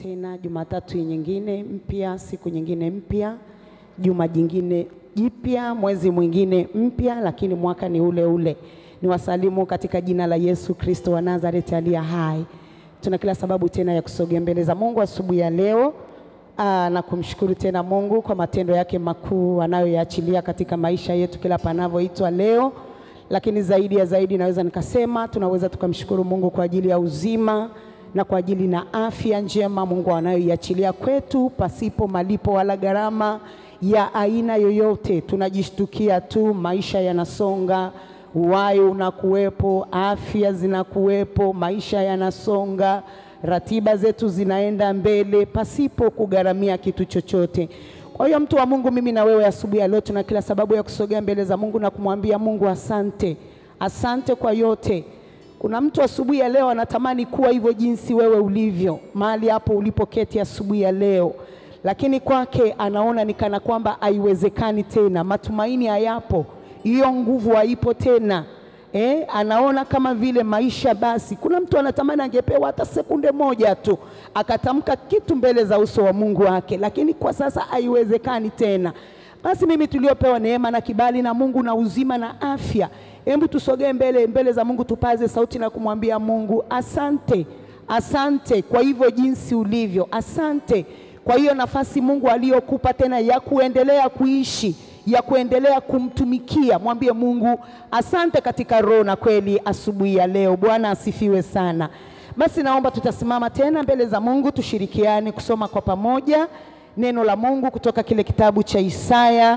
tena Jumatatu nyingine mpya, siku nyingine mpya, juma jingine jipya, mwezi mwingine mpya, lakini mwaka ni ule ule. Ni wasalimu katika jina la Yesu Kristo wa Nazareti aliye hai. Tuna kila sababu tena ya kusogea mbele za Mungu asubuhi ya leo aa, na kumshukuru tena Mungu kwa matendo yake makuu anayoyaachilia katika maisha yetu kila panavyoitwa leo lakini zaidi ya zaidi naweza nikasema tunaweza tukamshukuru Mungu kwa ajili ya uzima na kwa ajili na afya njema Mungu anayoiachilia kwetu pasipo malipo wala gharama ya aina yoyote. Tunajishtukia tu, maisha yanasonga, uhai unakuwepo, afya zinakuwepo, maisha yanasonga, ratiba zetu zinaenda mbele pasipo kugharamia kitu chochote. Kwa hiyo mtu wa Mungu, mimi na wewe asubuhi ya leo tuna kila sababu ya kusogea mbele za Mungu na kumwambia Mungu asante, asante kwa yote. Kuna mtu asubuhi ya leo anatamani kuwa hivyo jinsi wewe ulivyo, mahali hapo ulipoketi asubuhi ya leo, lakini kwake anaona ni kana kwamba haiwezekani tena, matumaini hayapo, hiyo nguvu haipo tena. Eh, anaona kama vile maisha basi. Kuna mtu anatamani angepewa hata sekunde moja tu akatamka kitu mbele za uso wa Mungu wake, lakini kwa sasa haiwezekani tena. Basi mimi tuliopewa neema na kibali na Mungu na uzima na afya, hebu tusogee mbele mbele za Mungu, tupaze sauti na kumwambia Mungu asante, asante kwa hivyo jinsi ulivyo, asante kwa hiyo nafasi Mungu aliyokupa tena ya kuendelea kuishi ya kuendelea kumtumikia. Mwambie Mungu asante katika roho na kweli asubuhi ya leo. Bwana asifiwe sana. Basi naomba tutasimama tena mbele za Mungu, tushirikiane kusoma kwa pamoja neno la Mungu kutoka kile kitabu cha Isaya.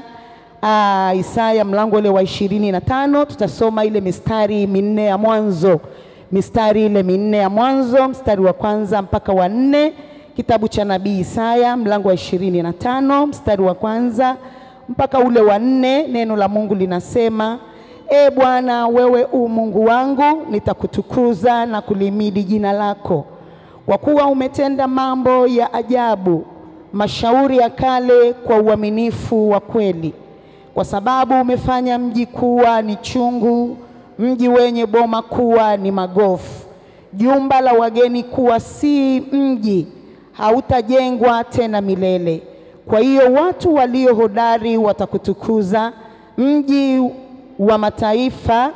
Aa, Isaya mlango ule wa ishirini na tano tutasoma ile mistari minne ya mwanzo, mistari ile minne ya mwanzo, mstari wa kwanza mpaka wa nne, kitabu cha nabii Isaya mlango wa ishirini na tano mstari wa kwanza mpaka ule wa nne. Neno la Mungu linasema E Bwana, wewe u Mungu wangu, nitakutukuza na kulimidi jina lako, kwa kuwa umetenda mambo ya ajabu, mashauri ya kale kwa uaminifu wa kweli. Kwa sababu umefanya mji kuwa ni chungu, mji wenye boma kuwa ni magofu, jumba la wageni kuwa si mji, hautajengwa tena milele. Kwa hiyo watu walio hodari watakutukuza, mji wa mataifa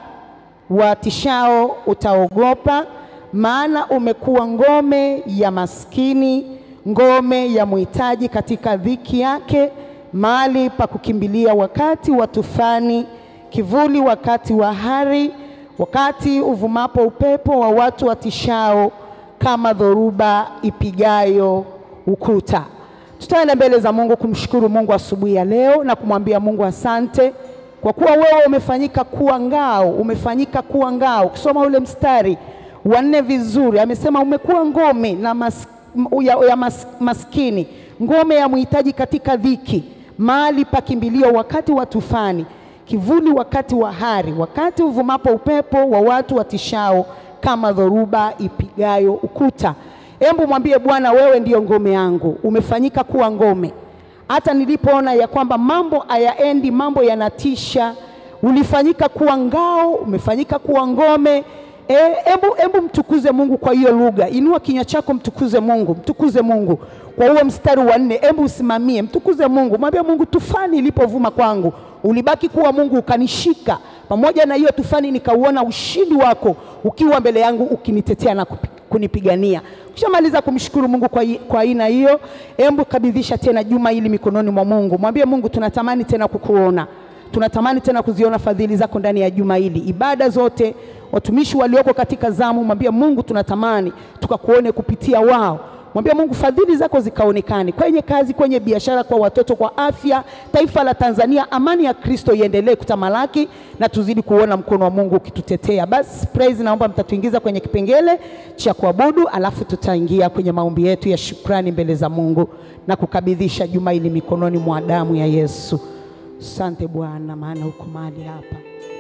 watishao utaogopa, maana umekuwa ngome ya maskini, ngome ya mhitaji katika dhiki yake, mahali pa kukimbilia wakati wa tufani, kivuli wakati wa hari, wakati uvumapo upepo wa watu watishao, kama dhoruba ipigayo ukuta. Tutaenda mbele za Mungu kumshukuru Mungu asubuhi ya leo na kumwambia Mungu asante kwa kuwa wewe umefanyika kuwa ngao, umefanyika kuwa ngao. Ukisoma ule mstari wa nne vizuri, amesema umekuwa ngome na mas, ya, ya mas, maskini, ngome ya mhitaji katika dhiki, mahali pa kimbilio wakati wa tufani, kivuli wakati wa hari, wakati uvumapo upepo wa watu watishao, kama dhoruba ipigayo ukuta. Hebu mwambie Bwana, wewe ndiyo ngome yangu, umefanyika kuwa ngome hata nilipoona ya kwamba mambo hayaendi, mambo yanatisha, ulifanyika kuwa ngao, umefanyika kuwa ngome. Hebu e, hebu mtukuze Mungu kwa hiyo lugha. Inua kinywa chako, mtukuze Mungu, mtukuze Mungu kwa huo mstari wa nne. Hebu usimamie, mtukuze Mungu, mwambie Mungu, tufani ilipovuma kwangu ulibaki kuwa Mungu, ukanishika pamoja na hiyo tufani, nikauona ushindi wako ukiwa mbele yangu, ukinitetea na kunipigania. Ukishamaliza kumshukuru Mungu kwa aina hiyo, hebu kabidhisha tena juma hili mikononi mwa Mungu. Mwambie Mungu, tunatamani tena kukuona, tunatamani tena kuziona fadhili zako ndani ya juma hili. Ibada zote, watumishi walioko katika zamu, mwambie Mungu, tunatamani tukakuone kupitia wao. Mwambie Mungu fadhili zako zikaonekane kwenye kazi, kwenye biashara, kwa watoto, kwa afya, taifa la Tanzania. Amani ya Kristo iendelee kutamalaki na tuzidi kuona mkono wa Mungu ukitutetea. Basi praise, naomba mtatuingiza kwenye kipengele cha kuabudu, alafu tutaingia kwenye maombi yetu ya shukrani mbele za Mungu na kukabidhisha juma hili mikononi mwa damu ya Yesu. Asante Bwana, maana uko mahali hapa.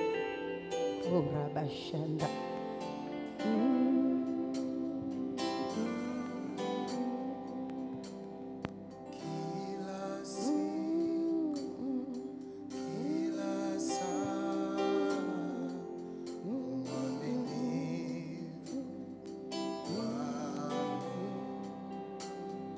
Oh, rabashanda Kila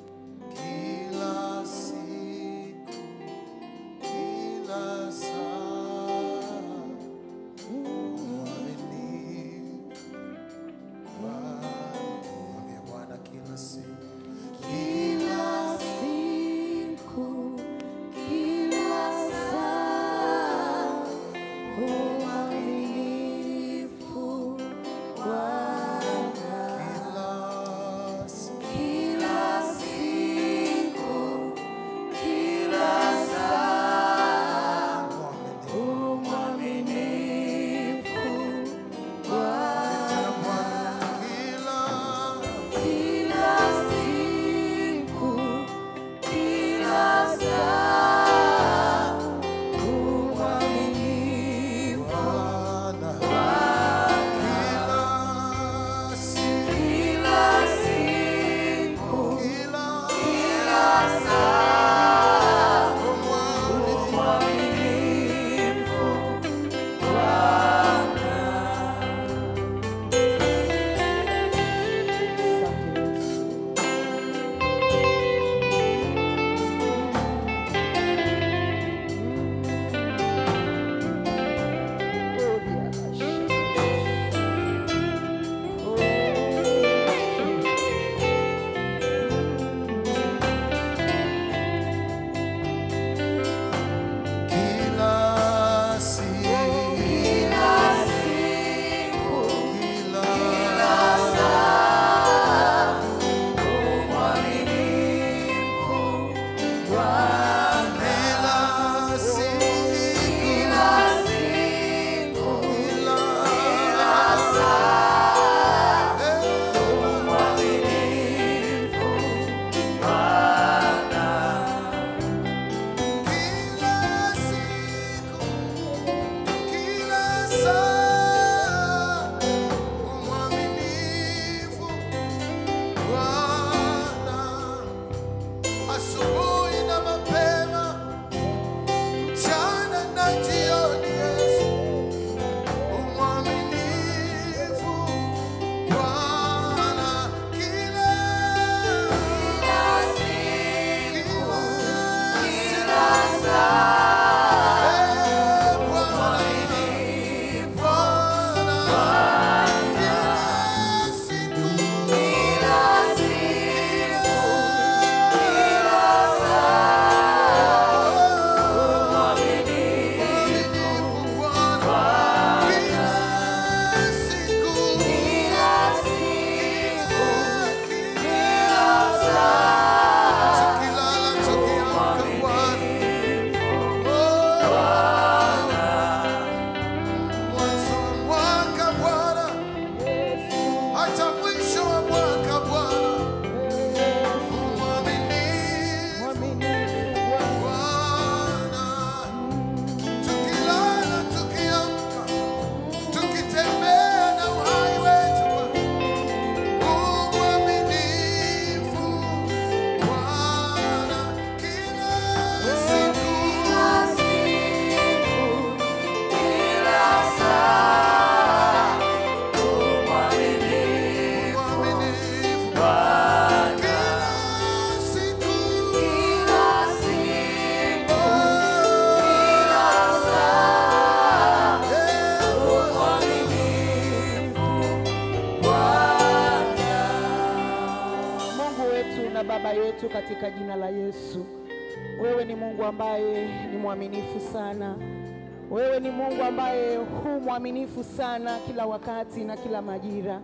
wetu katika jina la Yesu. Wewe ni Mungu ambaye ni mwaminifu sana. Wewe ni Mungu ambaye hu mwaminifu sana kila wakati na kila majira.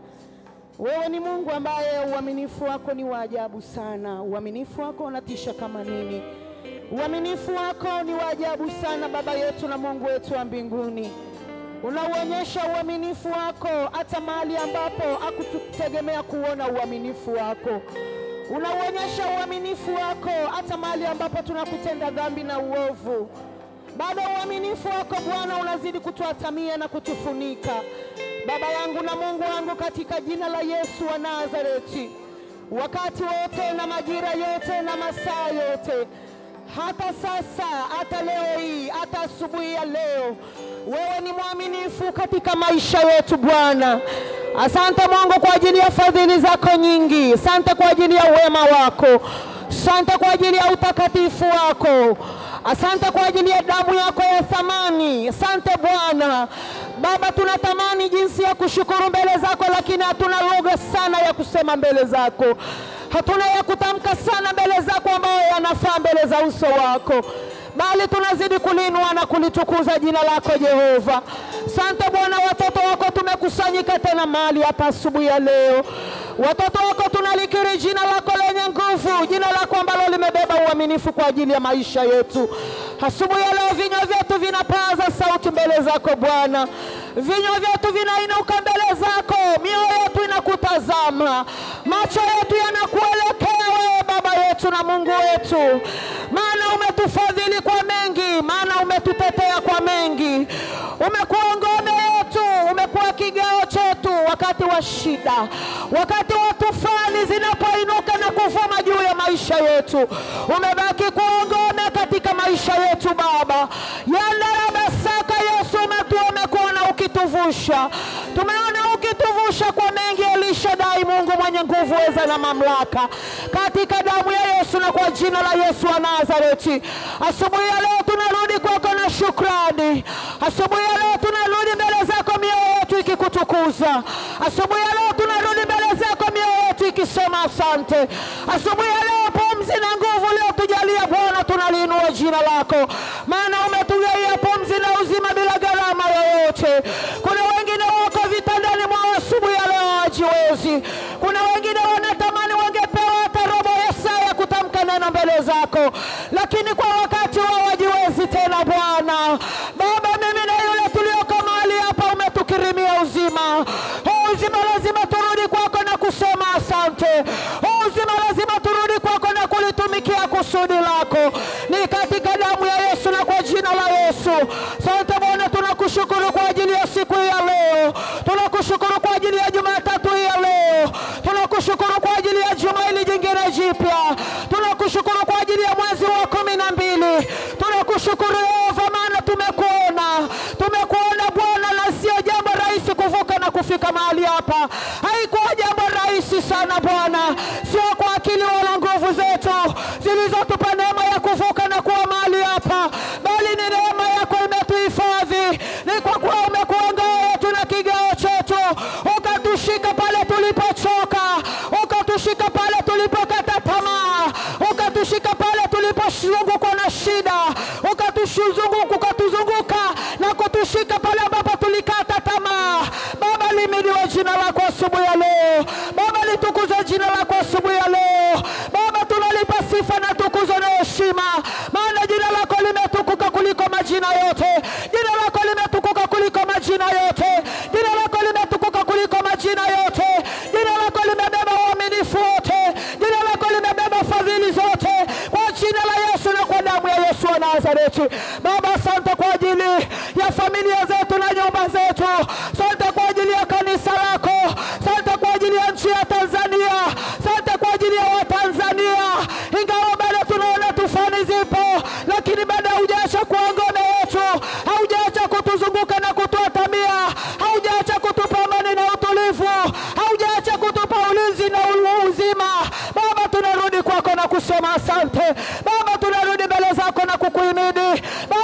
Wewe ni Mungu ambaye uaminifu wako ni wa ajabu sana. Uaminifu wako unatisha kama nini. Uaminifu wako ni wa ajabu sana, Baba yetu na Mungu wetu wa mbinguni. Unauonyesha uaminifu wako hata mahali ambapo hakututegemea kuona uaminifu wako. Unauonyesha uaminifu wako hata mahali ambapo tunakutenda dhambi na uovu. Bado uaminifu wako Bwana unazidi kutuatamia na kutufunika. Baba yangu na Mungu wangu, katika jina la Yesu wa Nazareti, wakati wote na majira yote na masaa yote, hata sasa, hata leo hii, hata asubuhi ya leo, wewe ni mwaminifu katika maisha yetu Bwana. Asante Mungu kwa ajili ya fadhili zako nyingi. Asante kwa ajili ya wema wako. Asante kwa ajili ya utakatifu wako. Asante kwa ajili ya damu yako ya thamani. Asante Bwana. Baba, tunatamani jinsi ya kushukuru mbele zako, lakini hatuna lugha sana ya kusema mbele zako, hatuna ya kutamka sana mbele zako ambayo yanafaa mbele za uso wako, bali tunazidi kulinua na kulitukuza jina lako Jehova. Sante Bwana, watoto wako tumekusanyika tena mahali hapa asubuhi ya leo. Watoto wako tunalikiri jina lako lenye nguvu, jina lako ambalo limebeba uaminifu kwa ajili ya maisha yetu. Asubuhi ya leo vinywa vyetu vinapaza sauti mbele zako Bwana, vinywa vyetu vinainuka mbele zako, mioyo yetu inakutazama, macho yetu yanakuelekea wewe, Baba yetu na Mungu wetu, maana umetufadhili kwa mengi, maana umetutetea kwa mengi, umekuwa ngome yetu, umekuwa kigao chetu wakati wa shida, wakati wa tufani zinapoinuka na kuvuma juu ya maisha yetu, umebaki kuwa ngome katika maisha yetu Baba yandarabasaka Yesu, umetua umekuona ukituvusha, tumeona ukituvusha kwa mengi. Elishadai, Mungu mwenye nguvu, weza na mamlaka, katika damu ya Yesu na kwa jina la Yesu wa Nazareti, asubuhi ya leo tunarudi kwako na shukrani. Asubuhi ya leo tunarudi mbele zako, mioyo yetu ikikutukuza. Asubuhi ya leo tunarudi mbele zako, mioyo yetu ikisema asante. Asubuhi ya leo pumzi na nguvu leo tujalia Bwana, tunaliinua jina lako, maana umetugaia pumzi na uzima bila gharama yoyote. Kuna wengine wako vitandani mwao asubuhi ya leo hawajiwezi. Kuna wengine wanatamani wangepewa hata robo ya saa ya kutamka neno mbele zako, lakini kwa wakati wao hawajiwezi tena. Bwana Baba, mimi na yule tulioko mahali hapa umetukirimia uzima. Huu uzima lazima turudi kwako na kusema asante. Huu uzima lazima turudi kwako na kulitumikia kusudi lako, ni katika damu ya Yesu na kwa jina la Yesu. Asante Bwana, tunakushukuru kwa ajili ya siku hii ya leo, tunakushukuru kwa ajili ya Jumatatu hii ya leo, tunakushukuru kwa ajili ya juma hili jingine jipya, tunakushukuru kwa ajili ya mwezi wa kumi na mbili. Tunakushukuru Yehova, maana tumekuona, tumekuona Bwana, na sio jambo rahisi kuvuka na kufika mahali hapa. Haikuwa jambo rahisi sana Bwana, sio kwa akili wala nguvu zetu zilizotupa neema ya kuvuka na kuwa mahali hapa, bali ni neema yako imetuhifadhi. Ni kwa kuwa umekuwa ngao yetu na kigao chetu, ukatushika pale tulipochoka, ukatushika pale tulipokata tamaa, ukatushika pale tulipozungukwa na shida, ukatuzunguka ukatuzunguka na kutushika pale ambapo tulikata tamaa. Baba, limidiwe jina lako asubuhi ya leo. Baba, litukuzwe jina lako asubuhi ya leo. Baba, tunalipa sifa na tukuzo na heshima, maana jina lako limetukuka kuliko majina yote. Jina lako limetukuka kuliko majina yote. Jina lako limetukuka kuliko majina yote. Jina lako limebeba uaminifu wote. Jina lako limebeba fadhili zote, kwa jina la Yesu na kwa damu ya Yesu wa Nazareti. Baba, asante kwa ajili ya familia zetu na nyumba zetu. Asante kwa ajili ya kanisa lako. Asante kwa ajili ya nchi ya Tanzania. Asante kwa ajili ya Watanzania, ingawa bado tunaona tufani zipo, lakini bado haujaacha kuwa ngome yetu, haujaacha kutuzunguka na kutuatamia, haujaacha kutupa amani na utulivu, haujaacha kutupa ulinzi na u- uzima. Baba, tunarudi kwako na kusema asante. Baba, tunarudi mbele zako na kukuhimidi. Baba,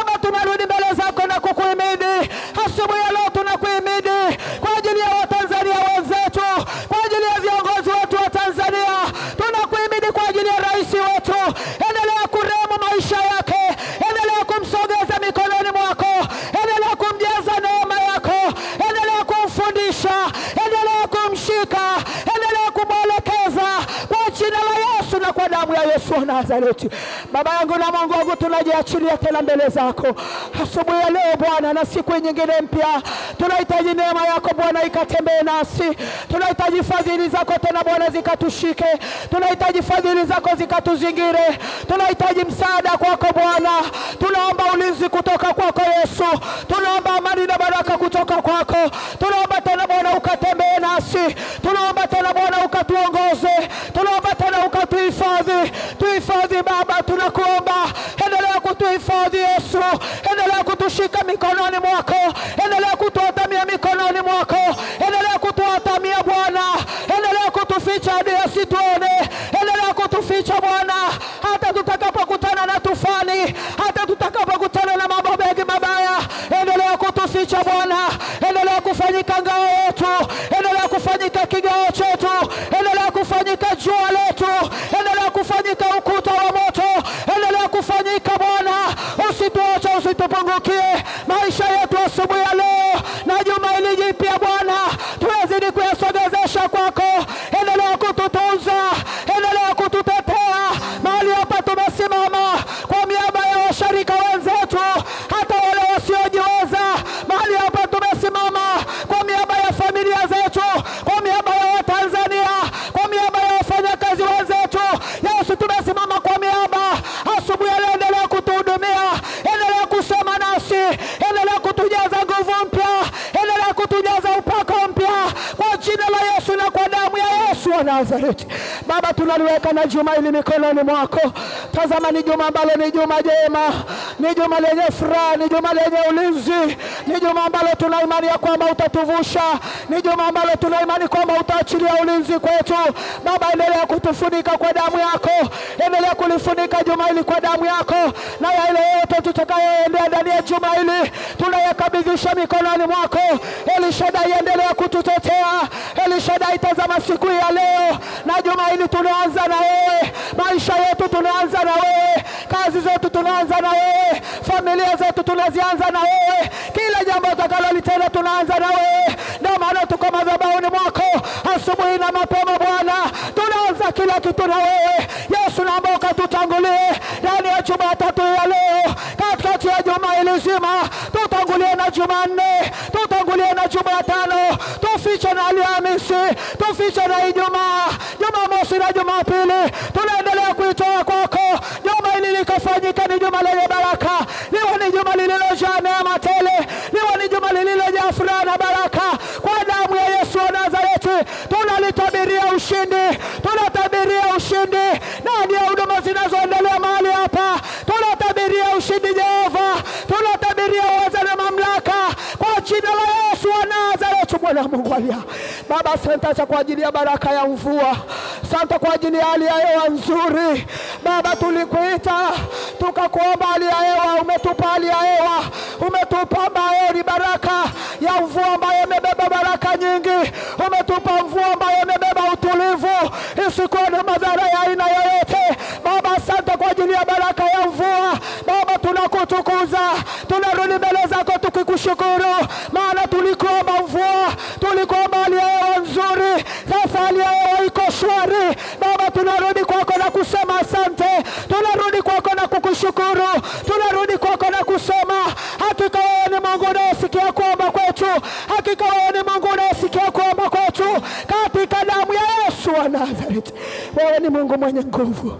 Yesu wa Nazareti. Baba yangu na Mungu wangu, tunajiachilia tena mbele zako asubuhi ya leo Bwana, na siku nyingine mpya. Tunahitaji neema yako Bwana ikatembee nasi, tunahitaji fadhili zako tena Bwana zikatushike, tunahitaji fadhili zako zikatuzingire, tunahitaji msaada kwako Bwana, tunaomba ulinzi kutoka kwako Yesu, tunaomba amani na baraka kutoka kwako, tunaomba tena Bwana ukatembee nasi, tunaomba tena Bwana ukatuongoze, tunaomba tena ukatuhifadhi, tuhifadhi Baba, tunakuomba endelea kutuhifadhi Yesu, endelea kutushika mikononi mwako, endelea kutuatamia mikononi mwako, endelea kutuatamia Bwana, endelea kutuficha hadi asituone, endelea kutuficha Bwana, hata tutakapokutana na tufani, hata tutakapokutana na mambo mengi mabaya, endelea kutuficha Bwana, endelea kufanyika ngao yetu, endelea kufanyika kigao chetu, endelea kufanyika jua letu, endelea kufanyika ukuta wa moto, endelea kufanyika Bwana, usituache, usitupungukie maisha yetu asubuhi ya leo na juma hili jipya Bwana, tunazidi kuyasogezesha kwako, endelea kututunza, endelea kututetea mahali hapa tumesimama kwa miaba ya washirika wenzetu, hata wale wasiojiweza. Mahali hapa tumesimama kwa miaba ya familia zetu, kwa miaba ya Watanzania, kwa miaba ya wafanyakazi wenzetu. Yesu, tumesimama kwa miaba asubuhi ya leo, endelea kutuhudumia, endelea kusema nasi, endelea kutujaza nguvu mpya, endelea kutujaza upako mpya kwa jina la Yesu na kwa damu ya Yesu wa Nazareti. Baba, tunaliweka na juma hili mikononi mwako. Tazama, ni juma ambalo ni juma jema, ni juma lenye furaha, ni juma lenye ulinzi, ni juma ambalo tuna imani ya kwamba utatuvusha, ni juma ambalo tuna imani kwamba utaachilia ulinzi kwetu. Baba, endelea kutufunika kwa damu yako, endelea kulifunika juma hili kwa damu yako, na yale yote tutakayoendea ndani ya juma hili tunayakabidhisha mikononi mwako. Elishadai, endelea kututetea. Elishadai, tazama siku hii ya leo na juma hili tunaanza na wewe, maisha yetu tunaanza na wewe, kazi zetu tunaanza na wewe, familia zetu tunazianza na wewe, kila jambo utakalolitenda tunaanza na wewe. Ndio maana tuko madhabahuni mwako asubuhi na mapema Bwana, tunaanza kila kitu na wewe Yesu, naomba ukatutangulie ndani ya Jumatatu ya leo, katikati ya juma hili zima, tutangulie na Jumanne, tutangulie na Jumatano, tufiche na Alhamisi, tufiche na Ijumaa, Jumamosi na Jumapili, tunaendelea kuitoa kwako. Juma hili likafanyika ni juma lenye baraka, liwe ni juma lililojaa neema tele, liwe ni juma lililojaa furaha na baraka. Kwa damu ya Yesu wa Nazareti tunalitabiria ushindi, tunatabiria ushindi ndani ya huduma zinazoendelea mahali hapa, tunatabiria ushindi Jehova, tunatabiria uweza na mamlaka kwa jina la Yesu wa Nazareti, Bwana Mungu alia. Baba, asante kwa ajili ya baraka ya mvua, asante kwa ajili ya hali ya hewa nzuri. Baba, tulikuita tukakuomba hali ya hewa, umetupa hali ya hewa, umetupa ambayo ni baraka ya mvua ambayo imebeba baraka nyingi, umetupa mvua ambayo imebeba utulivu, isikuwa na madhara ya aina yoyote. Baba, asante kwa ajili ya baraka ya mvua. Baba, tunakutukuza, tunarudi mbele zako tukikushukuru, maana tulikuomba mvua, tulikuomba hali ya hewa nzuri, sasa hali ya hewa iko shwari. Baba, tunarudi kwako na kusema asante, tunarudi kwako na kukushukuru, tunarudi kwako na kusema hakika wewe ni Mungu unayesikia kuomba kwetu, hakika wewe ni Mungu unayesikia kuomba kwetu, katika damu ya Yesu wa Nazareti. Wewe ni Mungu mwenye nguvu,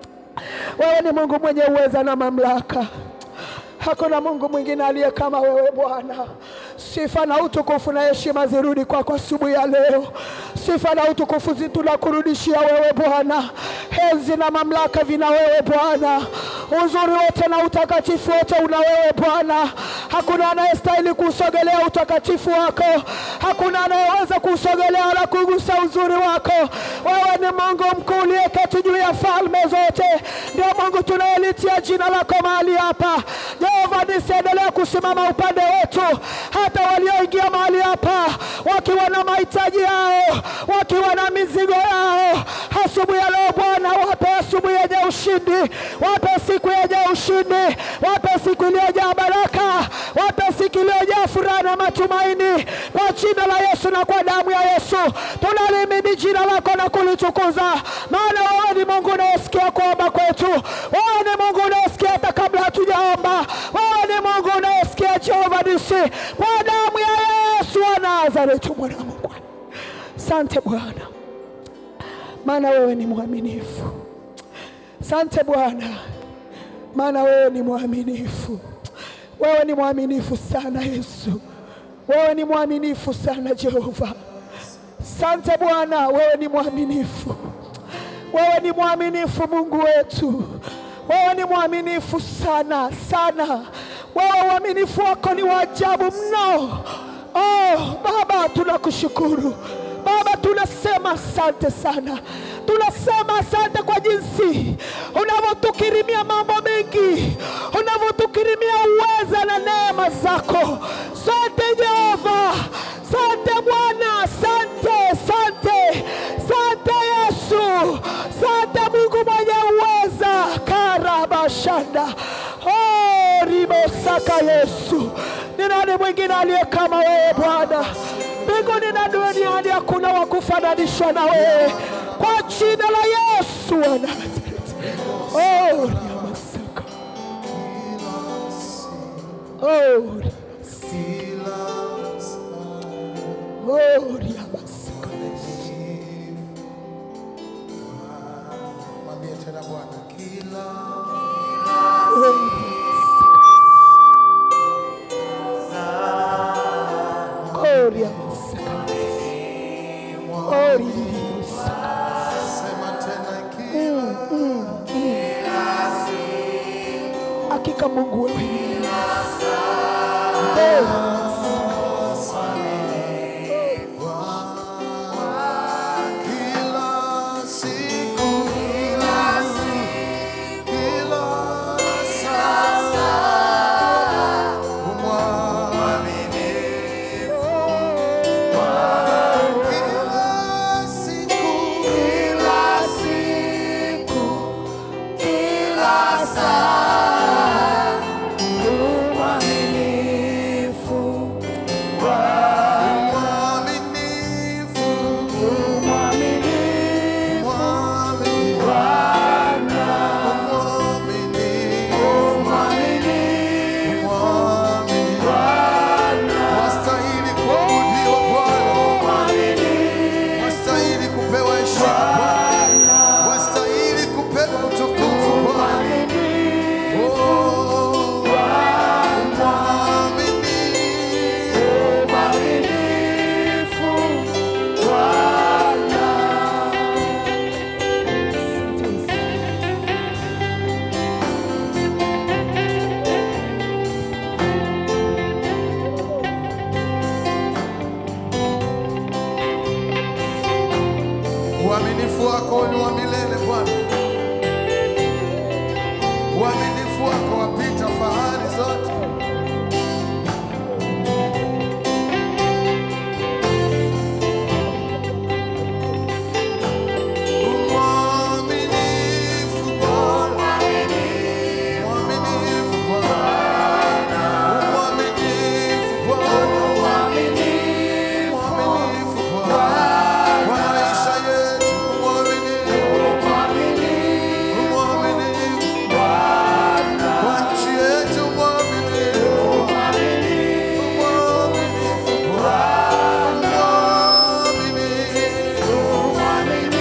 wewe ni Mungu mwenye uweza na mamlaka. Hakuna Mungu mwingine aliye kama wewe Bwana. Sifa na utukufu na heshima zirudi kwako asubuhi ya leo. Sifa na utukufu zi- tunakurudishia wewe Bwana. Enzi na mamlaka vina wewe Bwana. Uzuri wote na utakatifu wote una wewe Bwana. Hakuna anayestahili kuusogelea utakatifu wako, hakuna anayeweza kuusogelea wala kugusa uzuri wako. Wewe ni Mungu mkuu uliyeketi juu ya falme zote, ndio Mungu tunayelitia jina lako mahali hapa. Jehova, nisiendelea kusimama upande wetu, hata walioingia mahali hapa wakiwa na mahitaji yao, wakiwa na mizigo yao, asubuhi ya leo Bwana, wape asubuhi yenye ushindi, wape siku yenye ushindi, wape siku iliyojaa baraka, wape siku iliyojaa furaha na matumaini, kwa jina la Yesu na kwa damu ya Yesu tunalimidi jina lako na kulitukuza, maana wewe Wewe ni Mungu unayesikia kuomba kwetu. Wewe ni Mungu unayesikia hata kabla hatujaomba. Wewe ni Mungu unayesikia Jehova nisi, kwa damu ya Yesu wa Nazareti, mwana wa Mungu. Asante Bwana, maana wewe ni mwaminifu. Asante Bwana, maana wewe ni mwaminifu. Wewe ni mwaminifu sana Yesu, wewe ni mwaminifu sana Jehova. Asante Bwana, wewe ni mwaminifu, wewe ni mwaminifu Mungu wetu, wewe ni mwaminifu sana sana. Wewe uaminifu wako ni wa ajabu mno. Oh Baba, tunakushukuru Baba, tunasema asante sana, tunasema asante kwa jinsi unavyotukirimia mambo mengi, unavyotukirimia uweza na neema zako. Sante Jehova, sante Bwana, sante, sante, sante Yesu, sante Mungu mwenye uweza. karabashanda oh, ribosaka Yesu, ni nani mwingine aliye kama wewe Bwana? mbinguni na duniani hakuna wa kufananishwa na wewe, kwa jina la Yesu wa Nazareti. Oh, riamasaka. Oh, riamasaka. Oh, riamasaka. Mwambie tena Bwana kila Oh, riamasaka. Oh, riamasaka. Oh, riamasaka. sema tena kila Hakika Mungu wewe ni mwema. Oh, kila siku kila kila saa umwaminifu kila siku kila siku kila saa umwaminifu mwaminifu mwaminifu Wastahili kuabudiwa Bwana, wastahili kupewa heshima Bwana, wastahili kupewa utukufu Bwana. Oh, mwaminifu Uaminifu wako ni wa milele Bwana, uaminifu wako wapita fahari zote. Uaminifu Bwana, uaminifu Bwana, uaminifu Bwana, uaminifu Bwana wa maisha yetu, uaminifu, uaminifu kwa nchi yetu, uaminifu, uaminifu Bwana, uaminifu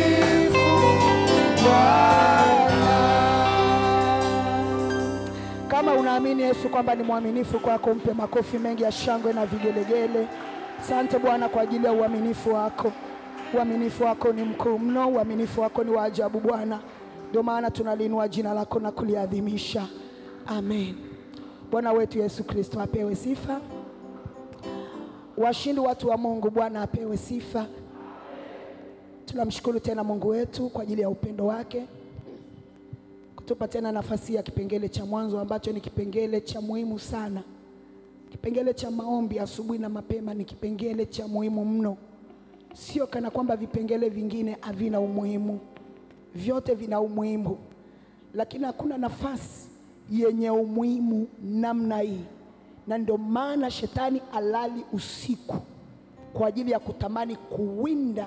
Kama unaamini Yesu kwamba ni mwaminifu kwako, mpe makofi mengi ya shangwe na vigelegele. Asante Bwana kwa ajili ya uaminifu wako. Uaminifu wako ni mkuu mno, uaminifu wako ni wa ajabu Bwana. Ndio maana tunaliinua jina lako na kuliadhimisha. Amen. Bwana wetu Yesu Kristo apewe sifa. Washindi watu wa Mungu, Bwana apewe sifa. Tunamshukuru tena Mungu wetu kwa ajili ya upendo wake kutupa tena nafasi ya kipengele cha mwanzo ambacho ni kipengele cha muhimu sana. Kipengele cha maombi asubuhi na mapema ni kipengele cha muhimu mno, sio kana kwamba vipengele vingine havina umuhimu, vyote vina umuhimu, lakini hakuna nafasi yenye umuhimu namna hii, na ndio maana shetani alali usiku kwa ajili ya kutamani kuwinda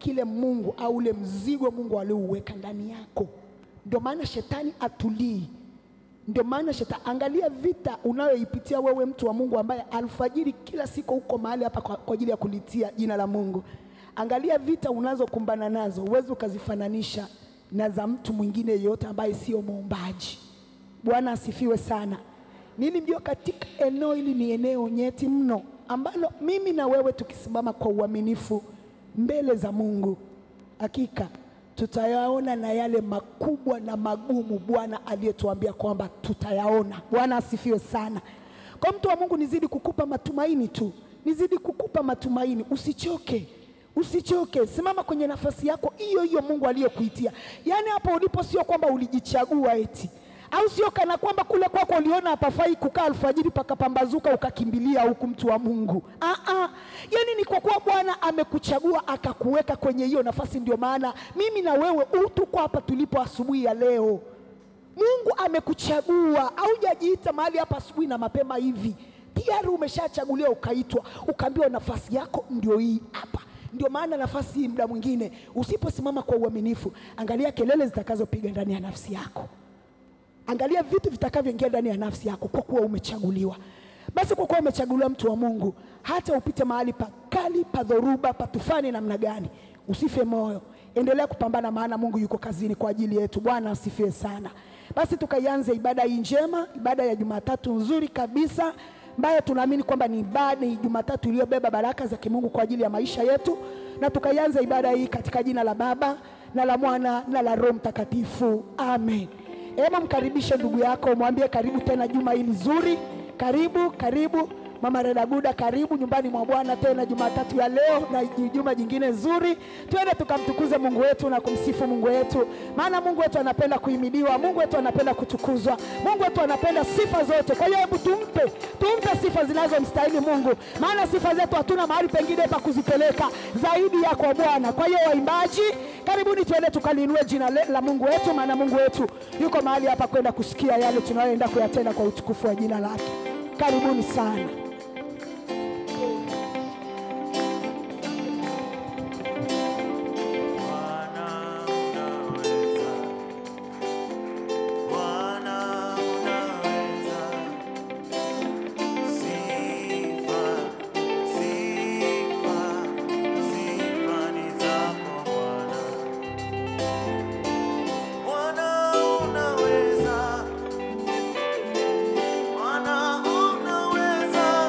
kile Mungu au ule mzigo Mungu aliouweka ndani yako. Ndio maana shetani atulii. Ndio maana shetani, angalia vita unayoipitia wewe, mtu wa Mungu ambaye alfajiri kila siku uko mahali hapa kwa, kwa ajili ya kulitia jina la Mungu. Angalia vita unazokumbana nazo, huwezi ukazifananisha na za mtu mwingine yeyote ambaye sio muombaji. Bwana asifiwe sana. Nini mjua, katika eneo hili ni eneo nyeti mno ambalo mimi na wewe tukisimama kwa uaminifu mbele za Mungu, hakika tutayaona na yale makubwa na magumu Bwana aliyetuambia kwamba tutayaona. Bwana asifiwe sana. Kwa mtu wa Mungu, nizidi kukupa matumaini tu, nizidi kukupa matumaini, usichoke. Usichoke, simama kwenye nafasi yako hiyo hiyo Mungu aliyokuitia. Yaani hapo ulipo, sio kwamba ulijichagua eti au sio kana kwamba kule kwako uliona hapafai kukaa alfajiri pakapambazuka ukakimbilia huku, mtu wa Mungu. Aa, yani ni kwa kuwa Bwana amekuchagua akakuweka kwenye hiyo nafasi. Ndio maana mimi na wewe u- tuko hapa tulipo asubuhi ya leo. Mungu amekuchagua, haujajiita mahali hapa asubuhi na mapema hivi, tayari umeshachaguliwa, ukaitwa, ukaambiwa nafasi yako ndio hii hapa. Ndio maana nafasi hii, muda mwingine usiposimama kwa uaminifu, angalia kelele zitakazopiga ndani ya nafsi yako angalia vitu vitakavyoingia ndani ya nafsi yako, kwa kuwa umechaguliwa. Basi kwa kuwa umechaguliwa, mtu wa Mungu, hata upite mahali pakali pa dhoruba, pa tufani namna gani, usife moyo, endelea kupambana, maana Mungu yuko kazini kwa ajili yetu. Bwana asifiwe sana. Basi tukaianze ibada hii njema, ibada ya Jumatatu nzuri kabisa ambayo tunaamini kwamba ni ibada, ni Jumatatu iliyobeba baraka za kimungu kwa ajili ya maisha yetu, na tukaianza ibada hii katika jina la Baba na la Mwana na la Roho Mtakatifu, amen. Hebu mkaribishe ndugu yako, mwambie karibu tena juma hili zuri. Karibu, karibu Mama Redaguda, karibu nyumbani mwa Bwana tena Jumatatu ya leo na juma jingine zuri. Twende tukamtukuze Mungu wetu na kumsifu Mungu wetu, maana Mungu wetu anapenda kuhimidiwa, Mungu wetu anapenda kutukuzwa, Mungu wetu anapenda sifa zote. Kwa hiyo hebu tumpe, tumpe sifa zinazomstahili Mungu, maana sifa zetu hatuna mahali pengine pa kuzipeleka zaidi ya kwa Bwana. Kwa hiyo waimbaji, karibuni tuende tukaliinue jina le- la Mungu wetu, maana Mungu wetu yuko mahali hapa kwenda kusikia yale tunayoenda kuyatenda kwa utukufu wa jina lake. Karibuni sana. Bwana unaweza, Bwana unaweza, sifa, sifa, sifa ni zako Bwana. Bwana unaweza, Bwana unaweza,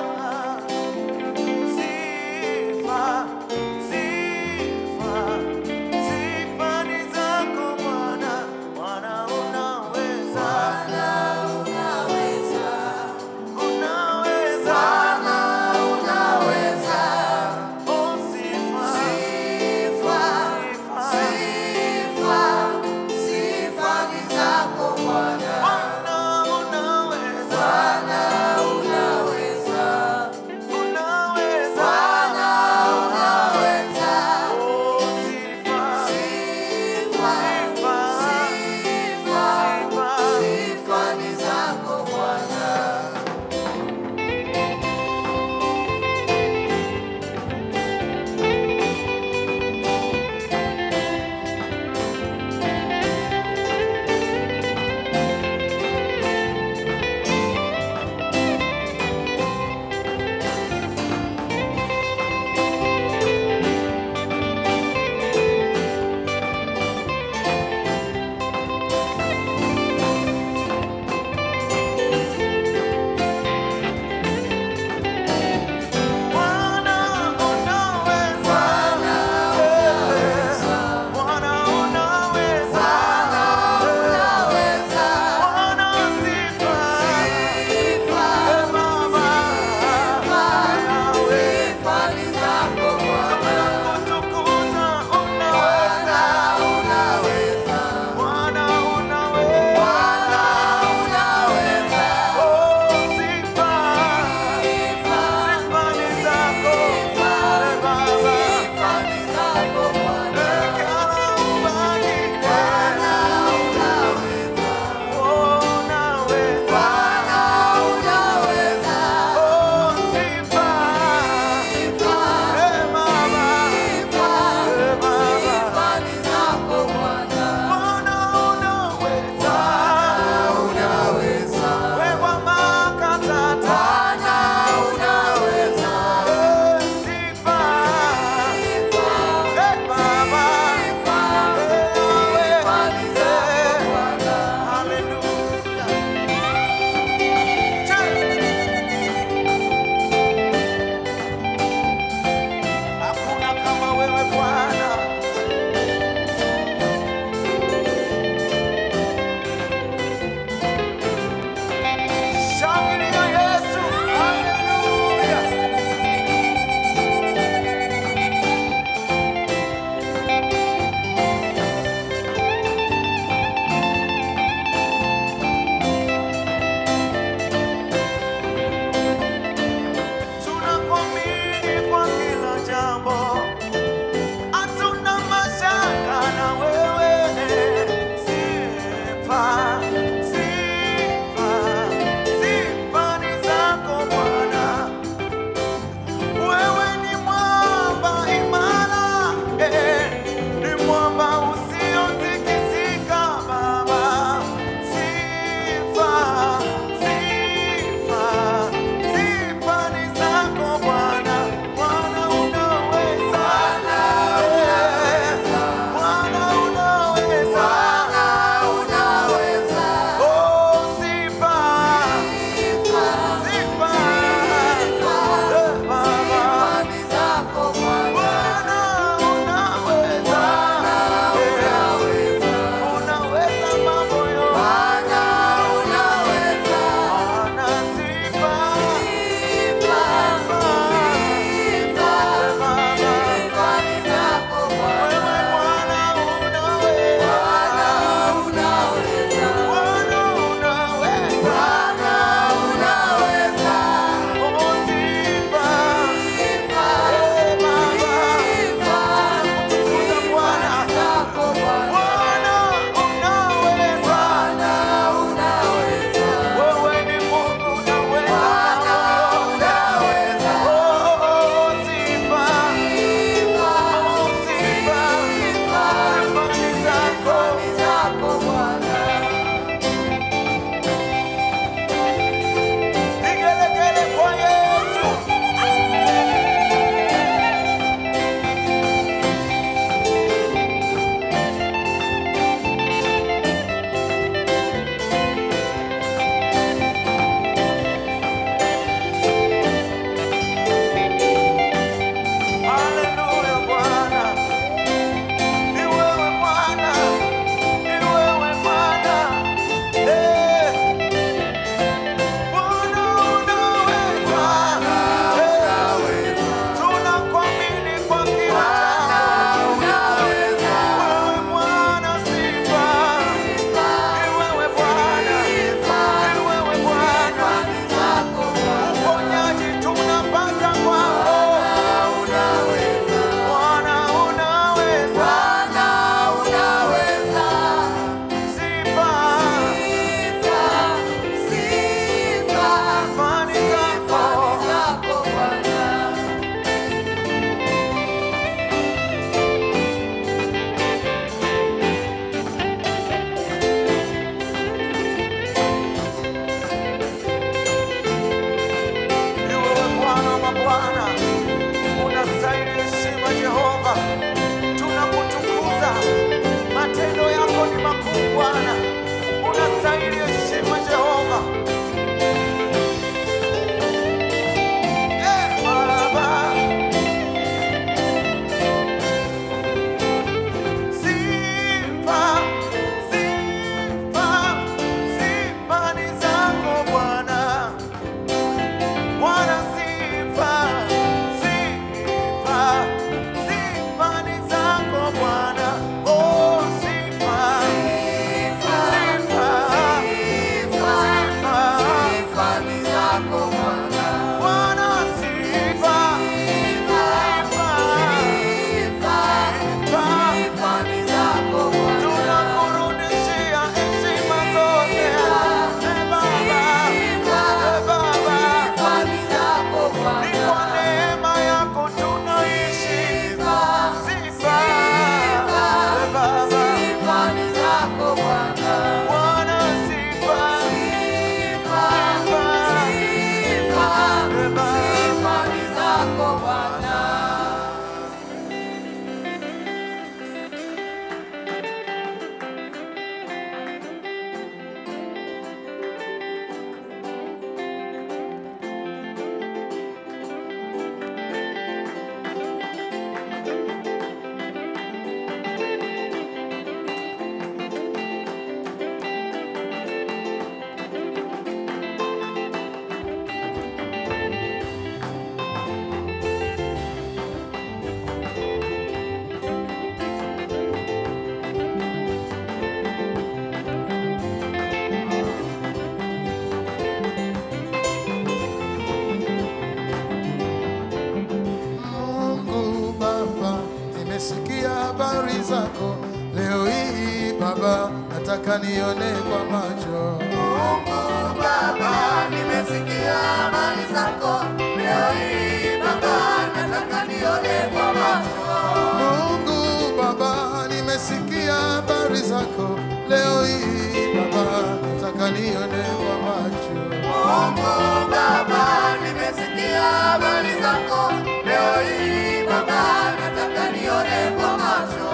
zako leo hii Baba, nataka nione kwa macho. Mungu Baba, nimesikia habari zako leo hii Baba, nataka nione kwa macho. Mungu Baba, nimesikia habari zako leo hii Baba, nataka nione kwa macho. Mungu Baba, nimesikia habari zako leo hii Baba, nataka nione kwa macho.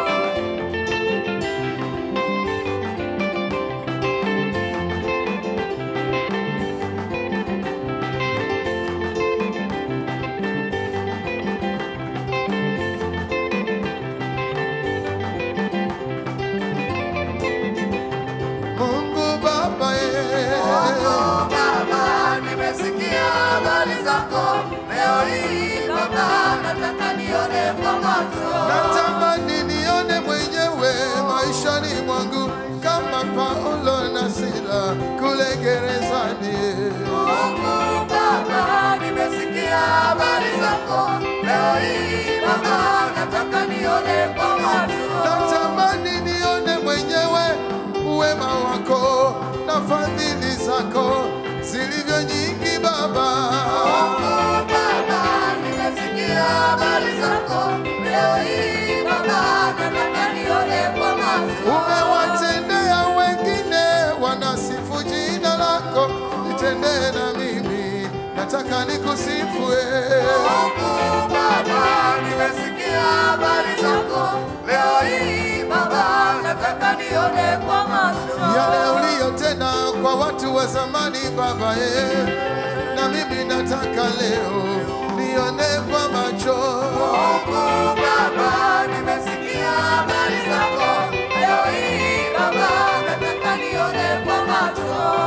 Mungu Baba, eh. Mungu Baba, nimesikia habari zako leo hii Baba, nataka nione kwa macho. Natamani nione mwenyewe maishani mwangu kama Paulo na Sila kule gerezani. Mungu Baba, nimesikia habari zako leo hii Baba, nataka nione kwa macho. Natamani nione mwenyewe uwema wako na fadhili zako zilivyo nyingi Baba. Mungu Baba, nimesikia habari zako leo hii Baba, nataka nione kwa macho. Umewatendea wengine wanasifu jina lako, nitendee na mimi, nataka nikusifu wewe. Mungu Baba, nimesikia habari zako leo hii Baba, nataka nione kwa macho. yale uliyotenda kwa watu wa zamani Baba ye, na mimi nataka leo nione kwa macho. Mungu Baba, nimesikia habari zako leo hii Baba, nataka nione kwa macho.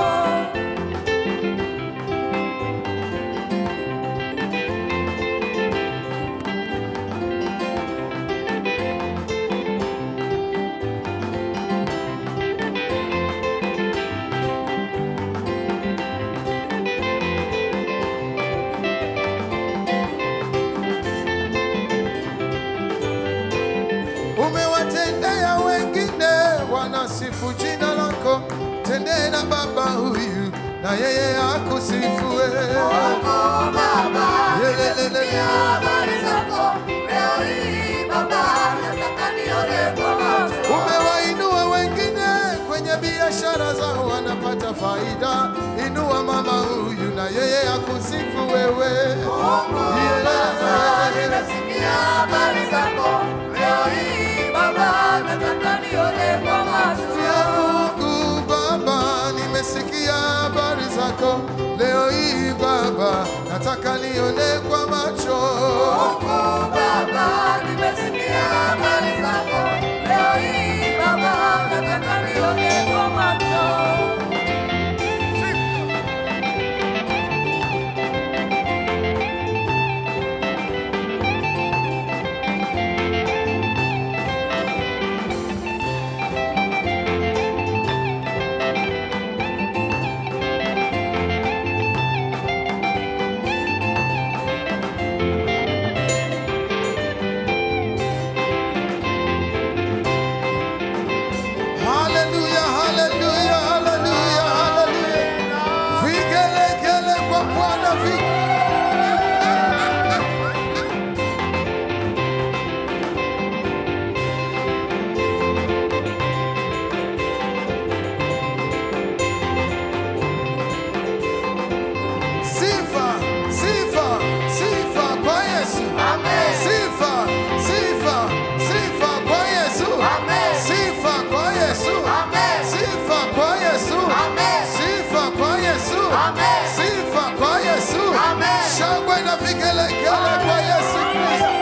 Umewatendea wengine wanasifu jina lako, tendee na baba huyu na yeye akusifu wewe. Mungu Baba, Yelelelele. nimesikia habari zako leo hii Baba, nataka nione kwa macho. Umewainua wengine kwenye biashara zao wanapata faida, inua mama huyu na yeye akusifu wewe. Baba, Yeah. nimesikia habari zako leo hii Baba, nataka nione kwa macho. Ya Mungu Baba, nimesikia habari zako leo hii Baba, nataka nione kwa macho. Mungu Baba, nimesikia habari zako leo hii Baba, nataka nione kwa macho. Haleluya, haleluya, haleluya, haleluya. Vigelegele kwa Bwana vi Sifa, sifa, sifa kwa Yesu. Amen. Sifa, sifa, sifa kwa Yesu. Amen. Sifa kwa Yesu. Amen. Sifa kwa Yesu. Amen. Sifa kwa Yesu. Amen. Sifa kwa Yesu. Amen. Shangwe na vigelegele kwa Yesu Kristo.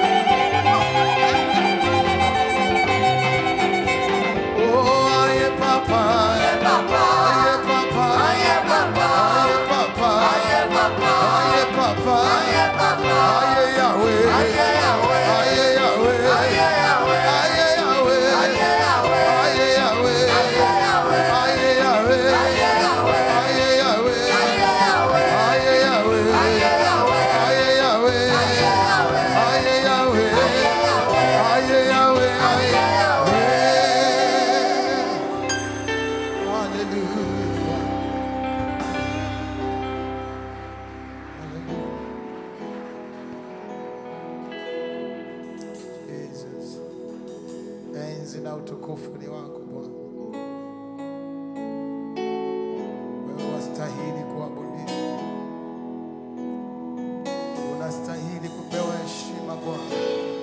Oh, aye papa. Papa, Aye papa. aye Papa, Aye papa. aye Papa, Aye papa. aye Papa, Aye Yahweh. aye Yahweh, Aye Yahweh. aye Yahweh, Aye Yahweh. aye Yahweh, Aye Yahweh. aye Yahweh, Aye Yahweh. aye Yahweh, Aye Yahweh. aye Yahweh, Aye Yahweh. aye Yahweh, Aye Yahweh. aye Yahweh, enzi na utukufu ni wako Bwana. Wewe wastahili kuabudiwa, unastahili kupewa heshima Bwana.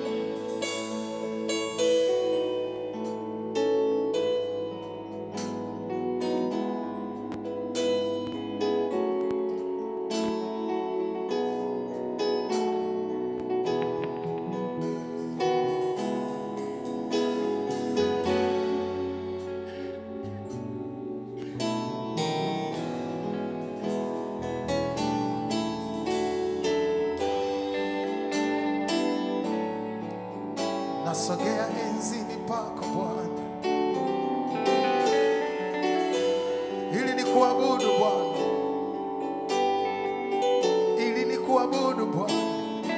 Nasogea enzini pako Bwana, ili ni kuabudu Bwana, ili ni kuabudu Bwana.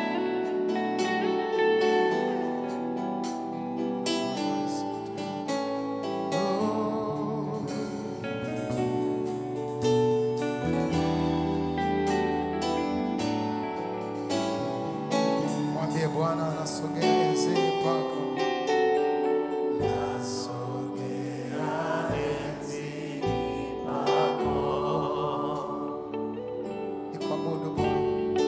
Oh. Mwambie Bwana nasogea enzini pako. Nasogea enzini pako. Nikuabudu Bwana.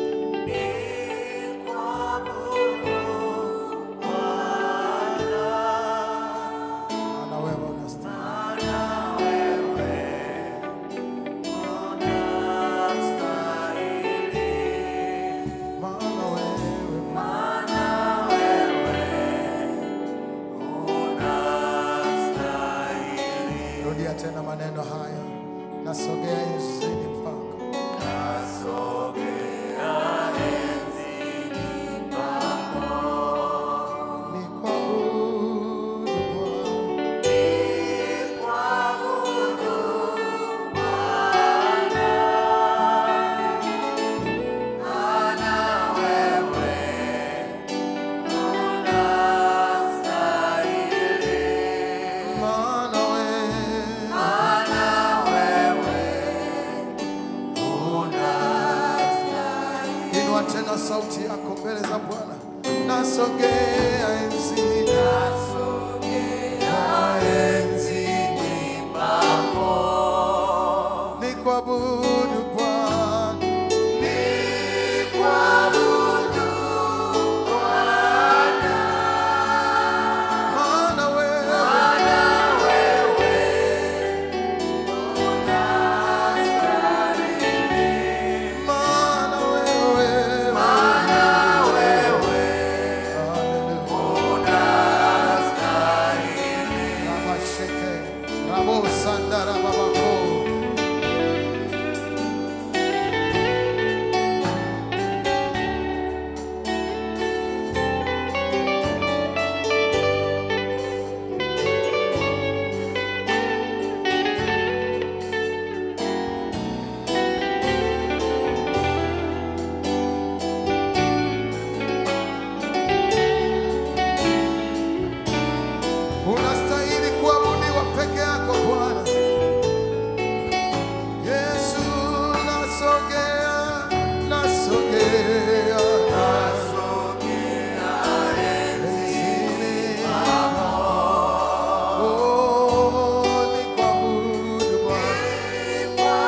Maana wewe unastahili. Maana wewe Rudia tena maneno haya. Nasogea enzini pako. Nikuabudu Bwana. Maana wewe Inua tena sauti yako mbele za Bwana. Nasogea enzini. enzini pako. Nikuabudu Bwana. Maana wewe Maana wewe Hallelujah. Rabasheke, Rabosandara babako. Unastahili kuabudiwa peke yako Bwana. Yesu nasogea, nasogea, nasogea enzini pako. Oh, nikuabudu Bwana.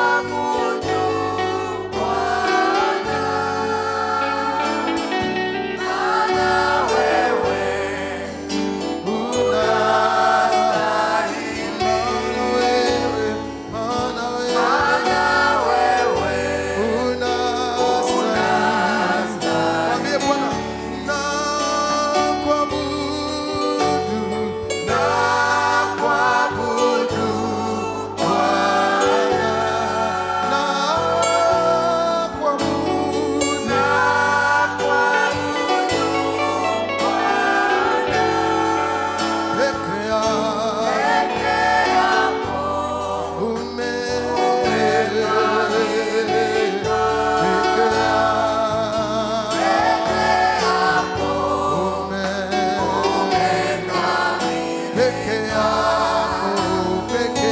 Peke yako, peke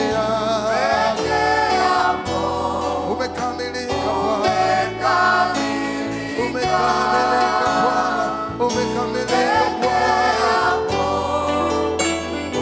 yako, umekamilika Bwana, umekamilika Bwana, umekamilika Bwana.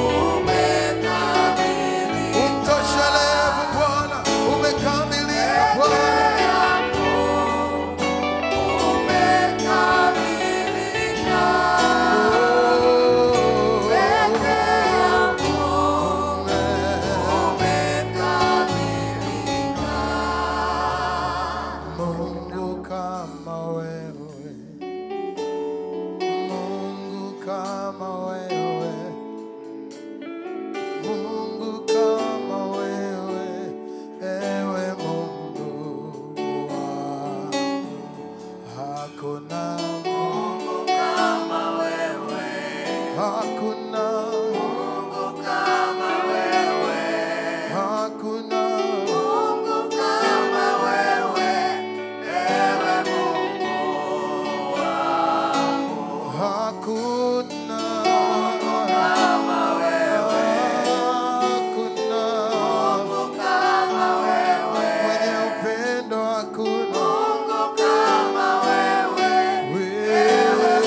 hakuna Mungu kama wewe, hakuna Mungu kama wewe, hakuna Mungu kama wewe, ewe Mungu wangu. hakuna Kama wewe, hakuna Mungu kama wewe, mwenye upendo hakuna Mungu kama wewe, wewe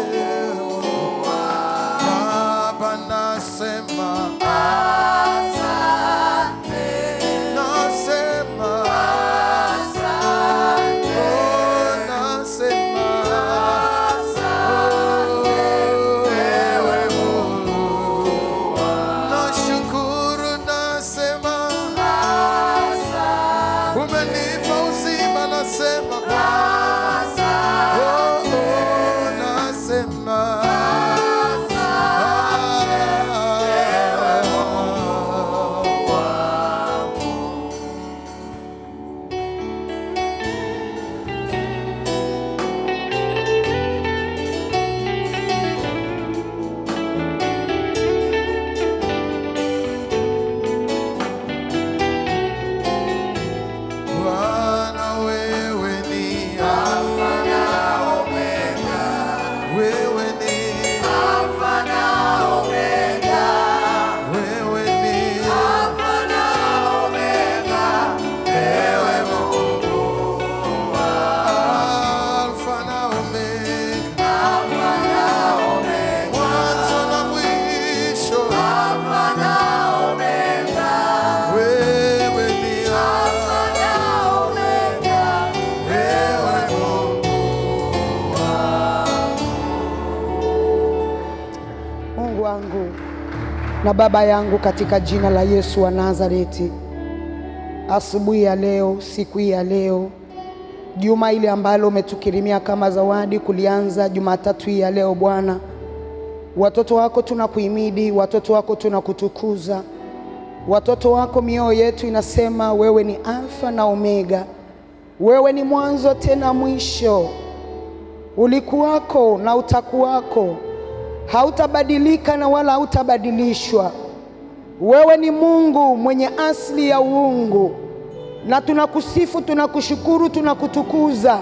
Baba nasema asante, nasema asante, oh nasema ewe Mungu nashukuru nasema asante, umenipa uzima nasema asante. oh, oh, nasema Bwana wewe ni Alfa na Omega, wewe ni Alfa na Omega, wewe ni Alfa na Omega, ewe Mungu Alfa na Omega, Alfa na Omega, mwanzo na mwisho. Alfa na Omega, Wewe ni Alfa na Omega, wewe Mungu wangu na Baba yangu, katika jina la Yesu wa Nazareti, asubuhi ya leo, siku hii ya leo, juma ile ambalo umetukirimia kama zawadi kulianza Jumatatu hii ya leo, Bwana, watoto wako tunakuhimidi, watoto wako tunakutukuza, watoto wako mioyo yetu inasema wewe ni Alfa na Omega, wewe ni mwanzo tena mwisho ulikuwako na utakuwako, hautabadilika na wala hautabadilishwa. Wewe ni Mungu mwenye asili ya uungu, na tunakusifu, tunakushukuru, tunakutukuza,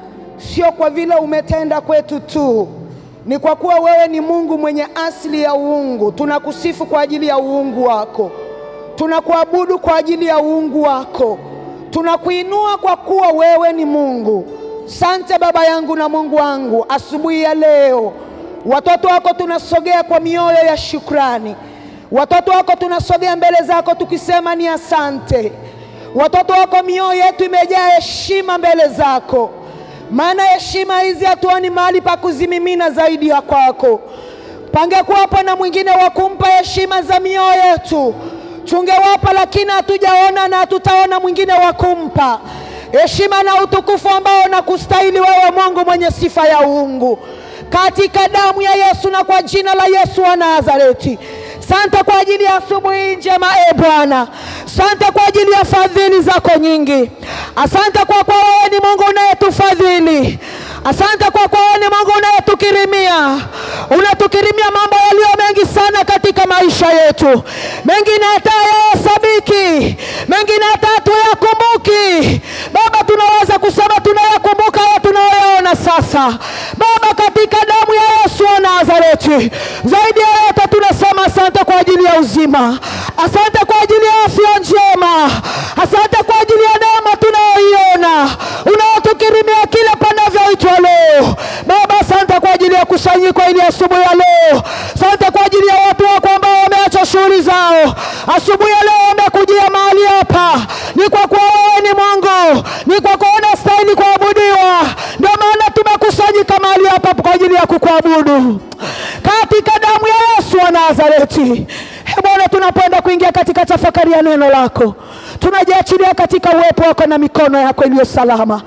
sio kwa vile umetenda kwetu tu, ni kwa kuwa wewe ni Mungu mwenye asili ya uungu. Tunakusifu kwa ajili ya uungu wako, tunakuabudu kwa ajili ya uungu wako, tunakuinua kwa kuwa wewe ni Mungu. Sante Baba yangu na Mungu wangu, asubuhi ya leo watoto wako tunasogea kwa mioyo ya shukrani. Watoto wako tunasogea mbele zako tukisema ni asante. Watoto wako mioyo yetu imejaa heshima mbele zako, maana heshima hizi hatuoni mahali pa kuzimimina zaidi ya kwako. Pangekuwapo na mwingine wa kumpa heshima za mioyo yetu tungewapa, lakini hatujaona na hatutaona mwingine wa kumpa heshima na utukufu ambao unakustahili wewe, Mungu mwenye sifa ya uungu, katika damu ya Yesu na kwa jina la Yesu wa Nazareti. Sante kwa ajili ya asubuhi njema, e Bwana. Sante kwa ajili ya fadhili zako nyingi. Asante kwa kuwa wewe ni Mungu unayetufadhili. Asante kwa kuwa wewe ni Mungu unayetukirimia, unatukirimia mambo yaliyo mengi sana katika maisha yetu, mengine hata hayahesabiki, mengine hata hatuyakumbuki. Baba, tunaweza kusema tunayakumbuka haya tunayoyaona sasa, Baba, katika damu ya Yesu wa Nazareti. Zaidi ya yote tunasema asante kwa ajili ya uzima, asante kwa ajili ya afya njema, asante kwa ajili ya neema tunayoiona unayotukirimia kila panavyoitwa leo. Baba, asante kwa ajili ya kusanyiko ili asubuhi ya leo, asante kwa ajili ya watu wako ambao wameacha shughuli zao asubuhi ya leo, wamekujia mahali hapa. Ni kwa kuwa wewe ni Mungu, ni kwa kuwa unastahili kuabudiwa, ndio maana tumekusanyika mahali hapa kwa ajili ya kukuabudu katika damu ya Yesu wa Nazareti. Ee Bwana, tunapoenda kuingia katika tafakari ya neno lako, tunajiachilia katika uwepo wako na mikono yako iliyo salama.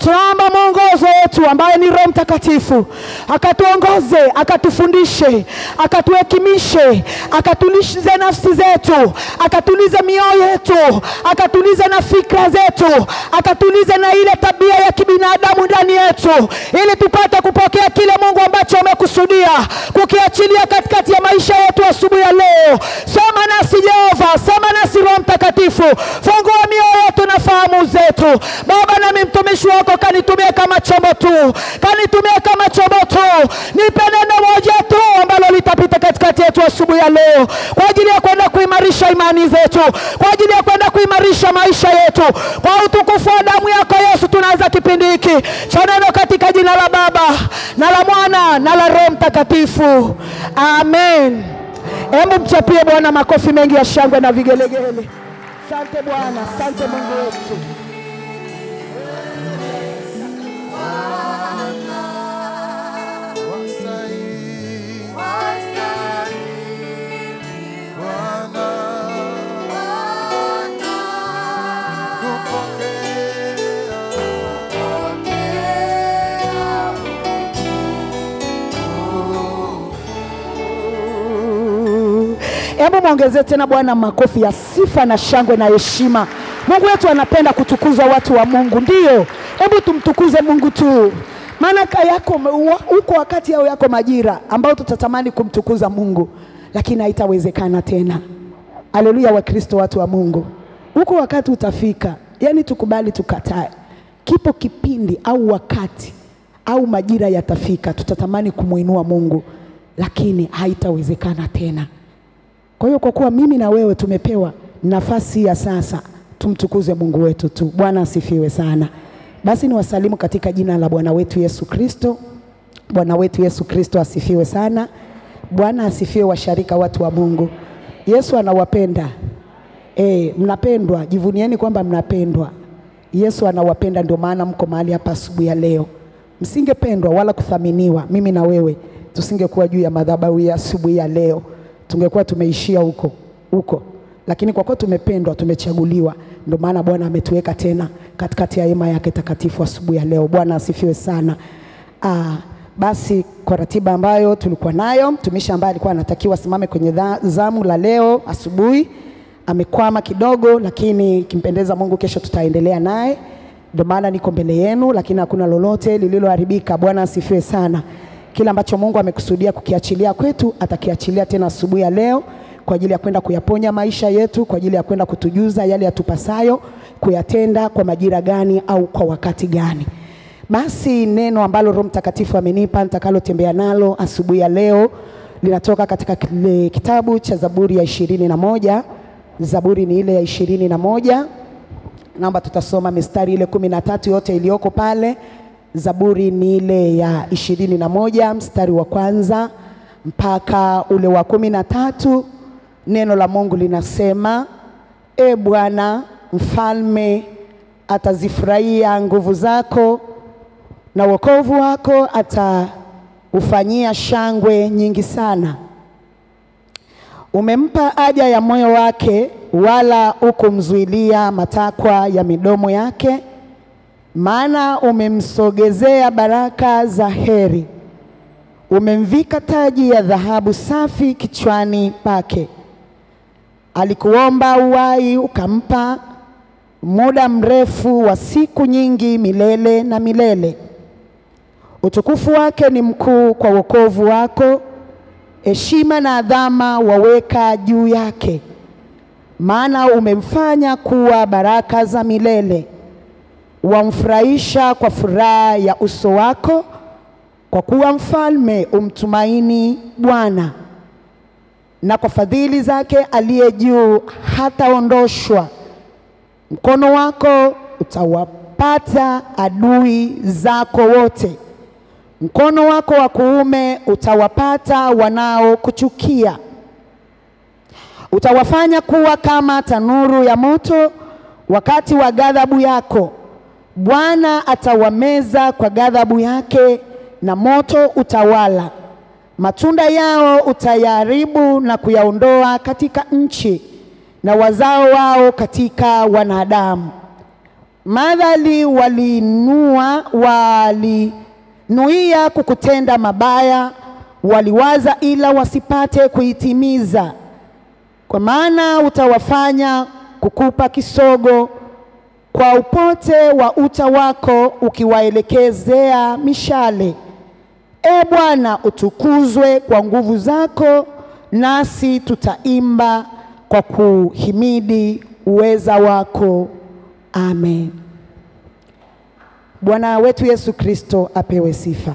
tunaomba mwongozo wetu ambaye ni Roho Mtakatifu akatuongoze, akatufundishe, akatuhekimishe, akatulize nafsi zetu, akatulize mioyo yetu, akatulize na fikra zetu, akatulize na ile tabia ya kibinadamu ndani yetu, ili tupate kupokea kile Mungu ambacho amekusudia kukiachilia katikati ya maisha yetu asubuhi ya leo. Sema nasi Jehova, sema nasi Roho Mtakatifu, fungua mioyo yetu na fahamu zetu Baba. Nami mtumishi wako kanitumia kama chombo tu, kanitumia kama chombo tu, nipe neno moja tu ambalo litapita katikati yetu asubuhi ya leo, kwa ajili ya kwenda kuimarisha imani zetu, kwa ajili ya kwenda kuimarisha maisha yetu, kwa utukufu wa damu yako Yesu. Tunaanza kipindi hiki cha neno katika jina la Baba na la Mwana na la Roho Mtakatifu, amen. Hebu mchapie Bwana makofi mengi ya shangwe na vigelegele. Asante Bwana, asante Mungu wetu. Wastahili Bwana kupokea Hebu mwongezee tena Bwana makofi ya sifa na shangwe na heshima. Mungu wetu anapenda kutukuzwa, watu wa Mungu. Ndiyo, hebu tumtukuze Mungu tu, maana ka yako wa- uko wakati au yako majira ambao tutatamani kumtukuza Mungu, lakini haitawezekana tena. Haleluya, Wakristo, watu wa Mungu, huko wakati utafika, yaani tukubali tukatae, kipo kipindi au wakati au majira yatafika, tutatamani kumwinua Mungu, lakini haitawezekana tena. Kwa hiyo kwa kuwa mimi na wewe tumepewa nafasi ya sasa, tumtukuze Mungu wetu tu. Bwana asifiwe sana. Basi niwasalimu katika jina la Bwana wetu Yesu Kristo. Bwana wetu Yesu Kristo asifiwe sana. Bwana asifiwe, washarika, watu wa Mungu. Yesu anawapenda. E, mnapendwa, jivunieni kwamba mnapendwa. Yesu anawapenda, ndio maana mko mahali hapa asubuhi ya leo. Msingependwa wala kuthaminiwa, mimi na wewe tusingekuwa juu ya madhabahu ya asubuhi ya leo, tungekuwa tumeishia huko huko, lakini kwa kuwa tumependwa, tumechaguliwa, ndio maana Bwana ametuweka tena katikati ya hema yake takatifu asubuhi ya leo. Bwana asifiwe sana. Ah, basi kwa ratiba ambayo tulikuwa nayo, mtumishi ambaye alikuwa anatakiwa asimame kwenye dha- zamu la leo asubuhi amekwama kidogo, lakini kimpendeza Mungu, kesho tutaendelea naye. Ndio maana niko mbele yenu, lakini hakuna lolote lililoharibika. Bwana asifiwe sana. Kila ambacho Mungu amekusudia kukiachilia kwetu atakiachilia tena asubuhi ya leo kwa ajili ya kwenda kuyaponya maisha yetu, kwa ajili ya kwenda kutujuza yale yatupasayo kuyatenda kwa majira gani au kwa wakati gani. Basi neno ambalo Roho Mtakatifu amenipa nitakalotembea nalo asubuhi ya leo linatoka katika kile kitabu cha Zaburi ya ishirini na moja. Zaburi ni ile ya ishirini na moja. Naomba tutasoma mistari ile kumi na tatu yote iliyoko pale. Zaburi ni ile ya ishirini na moja mstari wa kwanza mpaka ule wa kumi na tatu. Neno la Mungu linasema, E Bwana mfalme atazifurahia nguvu zako na wokovu wako ataufanyia shangwe nyingi sana. Umempa haja ya moyo wake, wala hukumzuilia matakwa ya midomo yake, maana umemsogezea baraka za heri, umemvika taji ya dhahabu safi kichwani pake. Alikuomba uhai ukampa, muda mrefu wa siku nyingi, milele na milele. Utukufu wake ni mkuu kwa wokovu wako, heshima na adhama waweka juu yake. Maana umemfanya kuwa baraka za milele, wamfurahisha kwa furaha ya uso wako, kwa kuwa mfalme umtumaini Bwana, na kwa fadhili zake aliye juu hataondoshwa. Mkono wako utawapata adui zako wote, mkono wako wa kuume utawapata wanaokuchukia. Utawafanya kuwa kama tanuru ya moto wakati wa ghadhabu yako. Bwana atawameza kwa ghadhabu yake, na moto utawala. Matunda yao utayaharibu na kuyaondoa katika nchi, na wazao wao katika wanadamu. madhali waliinua walinuia kukutenda mabaya, waliwaza ila wasipate kuitimiza. Kwa maana utawafanya kukupa kisogo kwa upote wa uta wako, ukiwaelekezea mishale. E Bwana, utukuzwe kwa nguvu zako, nasi tutaimba kwa kuhimidi uweza wako. Amen. Bwana wetu Yesu Kristo apewe sifa.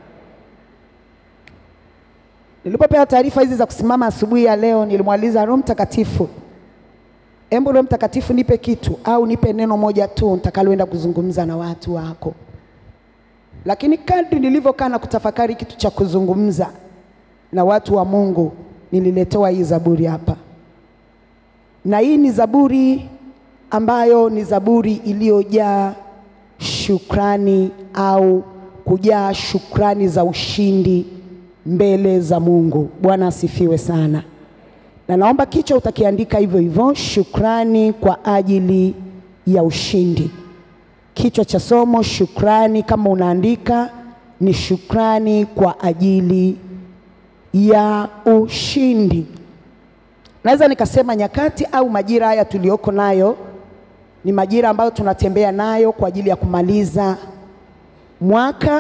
Nilipopewa taarifa hizi za kusimama asubuhi ya leo, nilimwaliza Roho Mtakatifu, embu Roho Mtakatifu nipe kitu au nipe neno moja tu nitakaloenda kuzungumza na watu wako. Lakini kadri nilivyokaa na kutafakari kitu cha kuzungumza na watu wa Mungu, nililetewa hii zaburi hapa, na hii ni zaburi ambayo ni zaburi iliyojaa shukrani au kujaa shukrani za ushindi mbele za Mungu. Bwana asifiwe sana, na naomba kichwa utakiandika hivyo hivyo, shukrani kwa ajili ya ushindi. Kichwa cha somo shukrani, kama unaandika ni shukrani kwa ajili ya ushindi. Naweza nikasema nyakati au majira haya tuliyoko nayo ni majira ambayo tunatembea nayo kwa ajili ya kumaliza mwaka.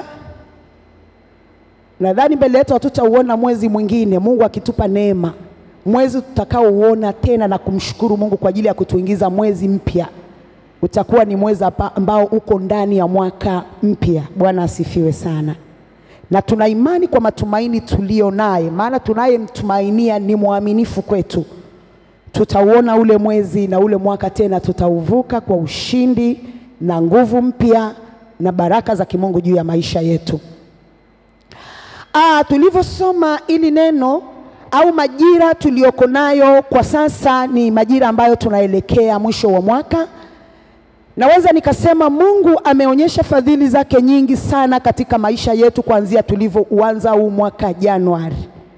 Nadhani mbele yetu hatutauona mwezi mwingine, Mungu akitupa neema, mwezi tutakaouona tena na kumshukuru Mungu kwa ajili ya kutuingiza mwezi mpya, utakuwa ni mwezi apa- ambao uko ndani ya mwaka mpya. Bwana asifiwe sana, na tuna imani kwa matumaini tuliyo naye, maana tunayemtumainia ni mwaminifu kwetu tutauona ule mwezi na ule mwaka tena tutauvuka kwa ushindi na nguvu mpya na baraka za kimungu juu ya maisha yetu. Ah, tulivyosoma ili neno au majira tuliyoko nayo kwa sasa ni majira ambayo tunaelekea mwisho wa mwaka. Naweza nikasema Mungu ameonyesha fadhili zake nyingi sana katika maisha yetu kuanzia tulivyouanza huu mwaka Januari.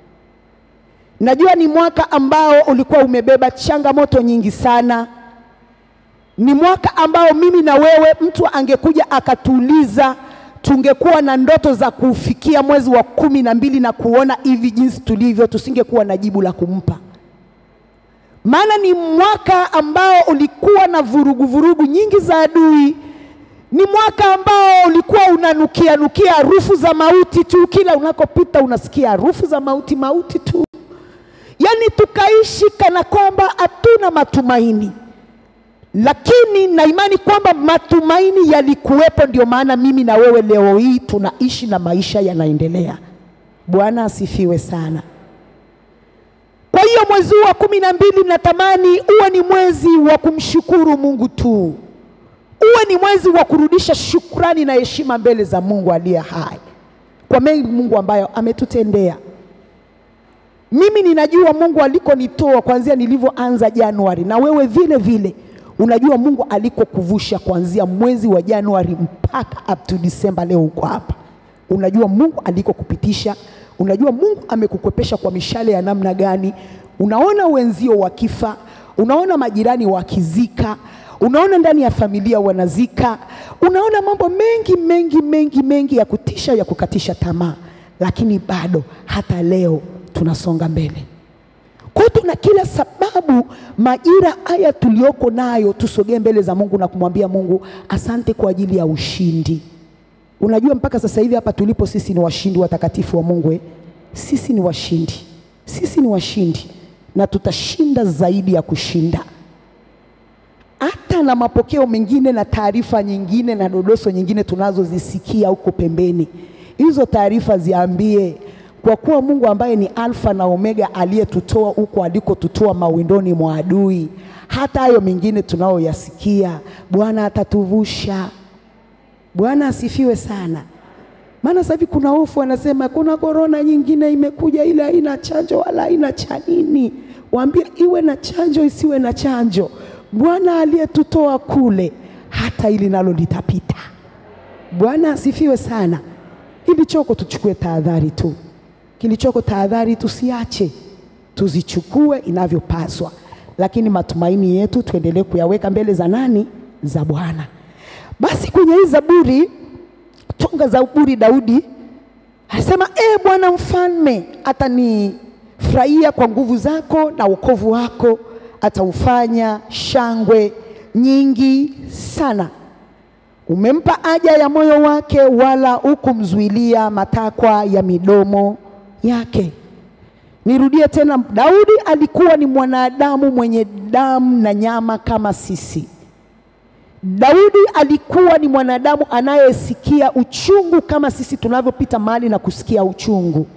Najua ni mwaka ambao ulikuwa umebeba changamoto nyingi sana. Ni mwaka ambao mimi na wewe, mtu angekuja akatuuliza, tungekuwa na ndoto za kufikia mwezi wa kumi na mbili na kuona hivi jinsi tulivyo, tusingekuwa na jibu la kumpa. Maana ni mwaka ambao ulikuwa na vurugu vurugu nyingi za adui. Ni mwaka ambao ulikuwa unanukia nukia harufu za mauti tu, kila unakopita unasikia harufu za mauti, mauti tu. Yaani tukaishi kana kwamba hatuna matumaini, lakini na imani kwamba matumaini yalikuwepo. Ndio maana mimi na wewe leo hii tunaishi na maisha yanaendelea. Bwana asifiwe sana. Kwa hiyo mwezi huu wa kumi na mbili natamani uwe ni mwezi wa kumshukuru Mungu tu, uwe ni mwezi wa kurudisha shukrani na heshima mbele za Mungu aliye hai kwa mengi Mungu ambayo ametutendea. Mimi ninajua Mungu alikonitoa kuanzia nilivyoanza Januari, na wewe vile vile unajua Mungu alikokuvusha kuanzia mwezi wa Januari mpaka up to December. Leo uko hapa, unajua Mungu alikokupitisha, unajua Mungu amekukwepesha kwa mishale ya namna gani. Unaona wenzio wakifa, unaona majirani wakizika, unaona ndani ya familia wanazika, unaona mambo mengi mengi mengi mengi ya kutisha, ya kukatisha tamaa, lakini bado hata leo tunasonga mbele. Kwa hiyo tuna kila sababu majira haya tuliyoko nayo tusogee mbele za Mungu na kumwambia Mungu asante kwa ajili ya ushindi. Unajua mpaka sasa hivi hapa tulipo sisi ni washindi watakatifu wa Mungu eh? Sisi ni washindi, sisi ni washindi na tutashinda zaidi ya kushinda. Hata na mapokeo mengine na taarifa nyingine na dodoso nyingine tunazozisikia huko pembeni, hizo taarifa ziambie kwa kuwa Mungu ambaye ni Alfa na Omega aliyetutoa huko alikotutoa mawindoni mwa adui, hata hayo mengine tunayoyasikia Bwana atatuvusha. Bwana asifiwe sana. Maana sasa hivi kuna hofu, wanasema kuna korona nyingine imekuja, ile haina chanjo wala haina cha nini. Waambie iwe na chanjo isiwe na chanjo, Bwana aliyetutoa kule, hata ili nalo litapita. Bwana asifiwe sana. Kilichoko tuchukue tahadhari tu, kilichoko tahadhari tusiache, tuzichukue inavyopaswa, lakini matumaini yetu tuendelee kuyaweka mbele za nani? Za Bwana. Basi kwenye hii Zaburi, tunga Zaburi, Daudi anasema e Bwana mfalme atanifurahia kwa nguvu zako na wokovu wako ataufanya shangwe nyingi sana. Umempa haja ya moyo wake, wala hukumzuilia matakwa ya midomo yake. Nirudie tena, Daudi alikuwa ni mwanadamu mwenye damu na nyama kama sisi. Daudi alikuwa ni mwanadamu anayesikia uchungu kama sisi tunavyopita mahali na kusikia uchungu.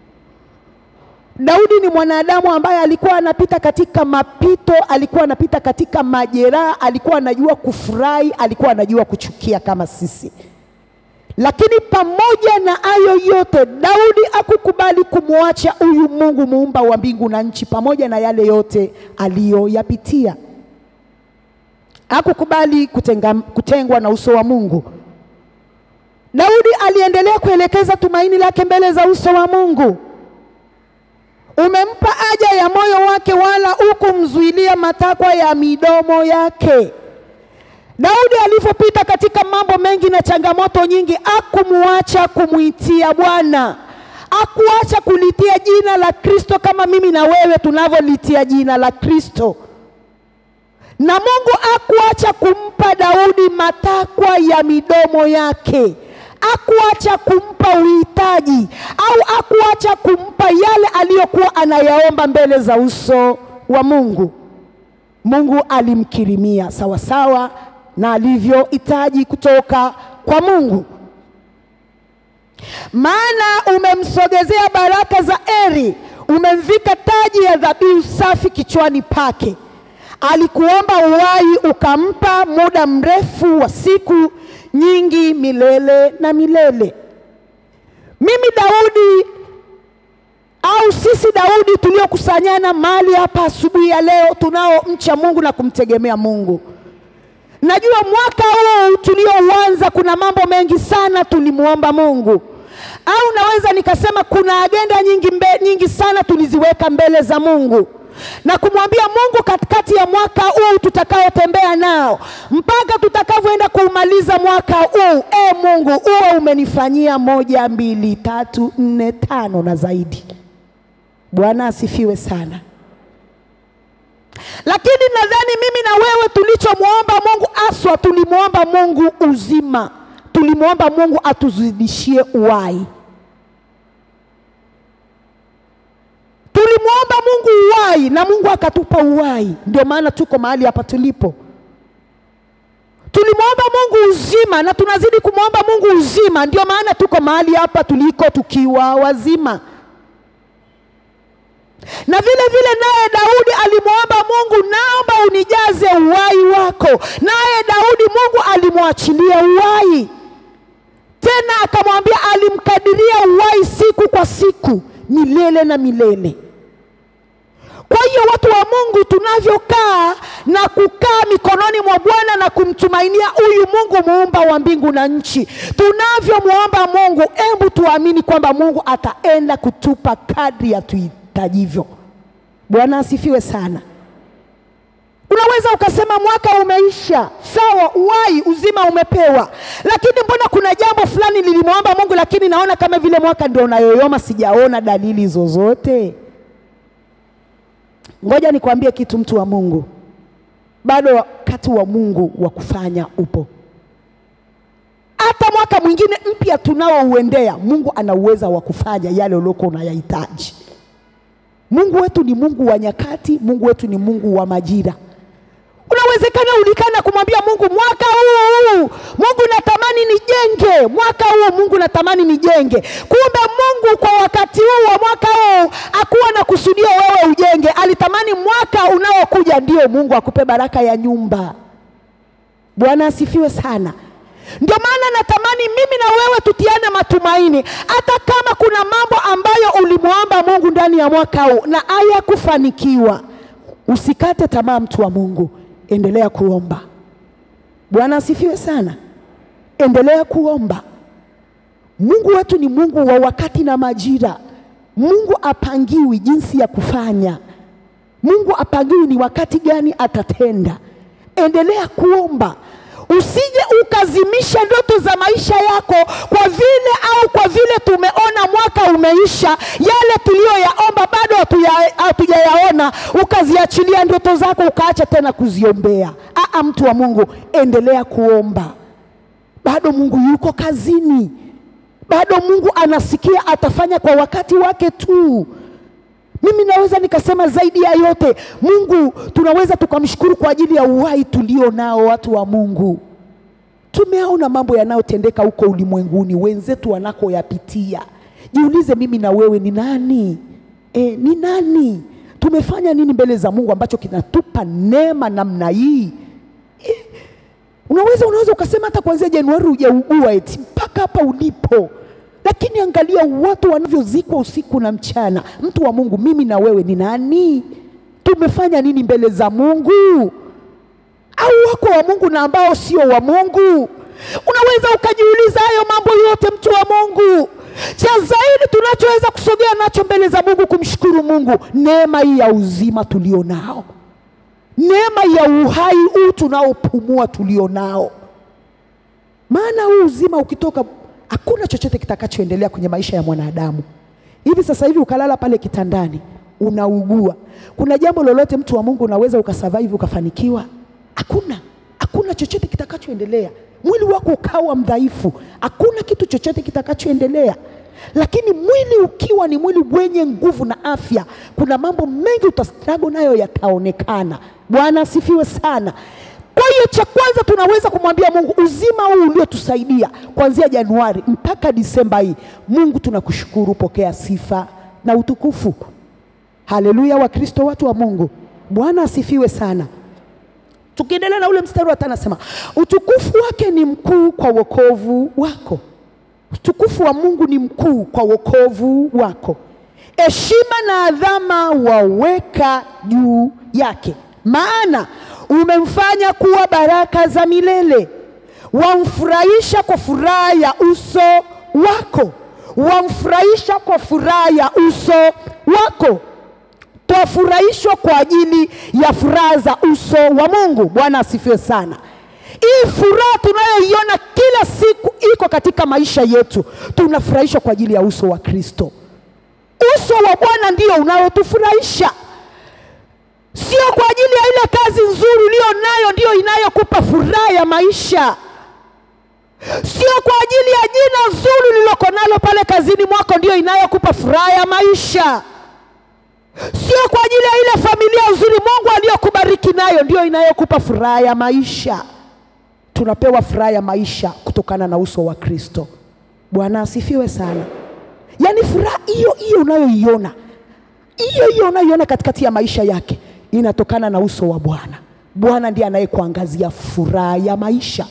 Daudi ni mwanadamu ambaye alikuwa anapita katika mapito, alikuwa anapita katika majeraha, alikuwa anajua kufurahi, alikuwa anajua kuchukia kama sisi. Lakini pamoja na hayo yote, Daudi hakukubali kumwacha huyu Mungu muumba wa mbingu na nchi, pamoja na yale yote aliyoyapitia. Hakukubali kutenga, kutengwa na uso wa Mungu. Daudi aliendelea kuelekeza tumaini lake mbele za uso wa Mungu. Umempa haja ya moyo wake, wala hukumzuilia matakwa ya midomo yake. Daudi alivyopita katika mambo mengi na changamoto nyingi, hakumuacha kumwitia Bwana, hakuacha kulitia jina la Kristo kama mimi na wewe tunavyolitia jina la Kristo. Na Mungu hakuacha kumpa Daudi matakwa ya midomo yake, hakuacha kumpa uhitaji au hakuacha kumpa yale aliyokuwa anayaomba mbele za uso wa Mungu. Mungu alimkirimia sawasawa na alivyohitaji kutoka kwa Mungu. Maana umemsogezea baraka za eri, umemvika taji ya dhabihu safi kichwani pake. Alikuomba uhai, ukampa muda mrefu wa siku nyingi, milele na milele. Mimi Daudi au sisi Daudi tuliokusanyana mahali hapa asubuhi ya leo, tunaomcha Mungu na kumtegemea Mungu. Najua mwaka huu tuliouanza kuna mambo mengi sana tulimwomba Mungu, au naweza nikasema kuna agenda nyingi, mbe, nyingi sana tuliziweka mbele za Mungu na kumwambia Mungu katikati ya mwaka huu tutakaotembea nao mpaka tutakavyoenda kuumaliza mwaka huu. E Mungu, uwe umenifanyia moja, mbili, tatu, nne, tano na zaidi. Bwana asifiwe sana. Lakini nadhani mimi na wewe tulichomwomba Mungu aswa, tulimwomba Mungu uzima, tulimwomba Mungu atuzidishie uhai, tulimwomba Mungu uhai na Mungu akatupa uhai. Ndio maana tuko mahali hapa tulipo. Tulimwomba Mungu uzima na tunazidi kumwomba Mungu uzima, ndio maana tuko mahali hapa tuliko tukiwa wazima na vile vile naye Daudi alimwomba Mungu, naomba unijaze uhai wako. Naye Daudi Mungu alimwachilia uhai tena, akamwambia, alimkadiria uhai siku kwa siku, milele na milele. Kwa hiyo watu wa Mungu, tunavyokaa na kukaa mikononi mwa Bwana na kumtumainia huyu Mungu muumba wa mbingu na nchi, tunavyomwomba Mungu, hebu tuamini kwamba Mungu ataenda kutupa kadri ya tui tajivyo. Bwana asifiwe sana. Unaweza ukasema mwaka umeisha, sawa, uhai uzima umepewa, lakini mbona kuna jambo fulani nilimwomba Mungu, lakini naona kama vile mwaka ndio unayoyoma, sijaona dalili zozote. Ngoja nikwambie kitu, mtu wa Mungu, bado wakati wa Mungu wa kufanya upo. Hata mwaka mwingine mpya tunaouendea, Mungu ana uweza wa kufanya yale uliokuwa unayahitaji. Mungu wetu ni Mungu wa nyakati, Mungu wetu ni Mungu wa majira. Unawezekana ulikana kumwambia Mungu mwaka huu Mungu natamani nijenge, mwaka huu Mungu natamani nijenge. Kumbe Mungu kwa wakati huu wa mwaka huu hakuwa na kusudia wewe ujenge, alitamani mwaka unaokuja ndio Mungu akupe baraka ya nyumba. Bwana asifiwe sana. Ndio maana natamani mimi na wewe tutiane matumaini, hata kama kuna mambo ambayo ulimwomba Mungu ndani ya mwaka huu na hayakufanikiwa, usikate tamaa, mtu wa Mungu, endelea kuomba. Bwana asifiwe sana, endelea kuomba. Mungu wetu ni Mungu wa wakati na majira. Mungu apangiwi jinsi ya kufanya. Mungu apangiwi ni wakati gani atatenda. Endelea kuomba. usije ukazimisha ndoto za maisha yako kwa vile au kwa vile tumeona mwaka umeisha, yale tuliyoyaomba bado hatuya- hatujayaona, ukaziachilia ndoto zako ukaacha tena kuziombea. Aa, mtu wa Mungu, endelea kuomba, bado Mungu yuko kazini, bado Mungu anasikia, atafanya kwa wakati wake tu. Mimi naweza nikasema zaidi ya yote, Mungu tunaweza tukamshukuru kwa ajili ya uhai tulio nao, watu wa Mungu. Tumeona mambo yanayotendeka huko ulimwenguni, wenzetu wanakoyapitia. Jiulize, mimi na wewe ni nani? E, ni nani? Tumefanya nini mbele za Mungu ambacho kinatupa neema namna hii? E, unaweza unaweza ukasema hata kuanzia Januari hujaugua eti mpaka hapa ulipo, lakini angalia watu wanavyozikwa usiku na mchana. Mtu wa Mungu, mimi na wewe ni nani? Tumefanya nini mbele za Mungu? au wako wa Mungu na ambao sio wa Mungu? Unaweza ukajiuliza hayo mambo yote, mtu wa Mungu. Cha zaidi tunachoweza kusogea nacho mbele za Mungu kumshukuru Mungu, neema hii ya uzima tulio nao, neema ya uhai huu tunaopumua tulio nao. Maana huu uzima ukitoka, hakuna chochote kitakachoendelea kwenye maisha ya mwanadamu. Hivi sasa hivi ukalala pale kitandani unaugua, kuna jambo lolote mtu wa Mungu unaweza ukasurvive ukafanikiwa? Hakuna, hakuna chochote kitakachoendelea. Mwili wako ukawa mdhaifu, hakuna kitu chochote kitakachoendelea. Lakini mwili ukiwa ni mwili wenye nguvu na afya, kuna mambo mengi utastrago nayo yataonekana. Bwana asifiwe sana. Kwa hiyo cha kwanza tunaweza kumwambia Mungu, uzima huu uliotusaidia kuanzia Januari mpaka Disemba hii, Mungu tunakushukuru, pokea sifa na utukufu. Haleluya, Wakristo, watu wa Mungu, Bwana asifiwe sana. Tukiendelea na ule mstari wa tano anasema utukufu wake ni mkuu kwa wokovu wako. Utukufu wa Mungu ni mkuu kwa wokovu wako, heshima na adhama waweka juu yake, maana umemfanya kuwa baraka za milele, wamfurahisha kwa furaha ya uso wako, wamfurahisha kwa furaha ya uso wako twafurahishwa kwa ajili ya furaha za uso wa Mungu. Bwana asifiwe sana. Hii furaha tunayoiona kila siku iko katika maisha yetu, tunafurahishwa kwa ajili ya uso wa Kristo. Uso wa Bwana ndio unaotufurahisha, sio kwa ajili ya ile kazi nzuri uliyo nayo ndiyo inayokupa furaha ya maisha, sio kwa ajili ya jina zuri uliloko nalo pale kazini mwako ndiyo inayokupa furaha ya maisha sio kwa ajili ya ile familia nzuri Mungu aliyokubariki nayo ndiyo inayokupa furaha ya maisha. Tunapewa furaha ya maisha kutokana na uso wa Kristo. Bwana asifiwe sana. Yaani furaha hiyo hiyo unayoiona hiyo hiyo unayoiona katikati ya maisha yake inatokana na uso wa Bwana. Bwana ndiye anayekuangazia furaha ya maisha.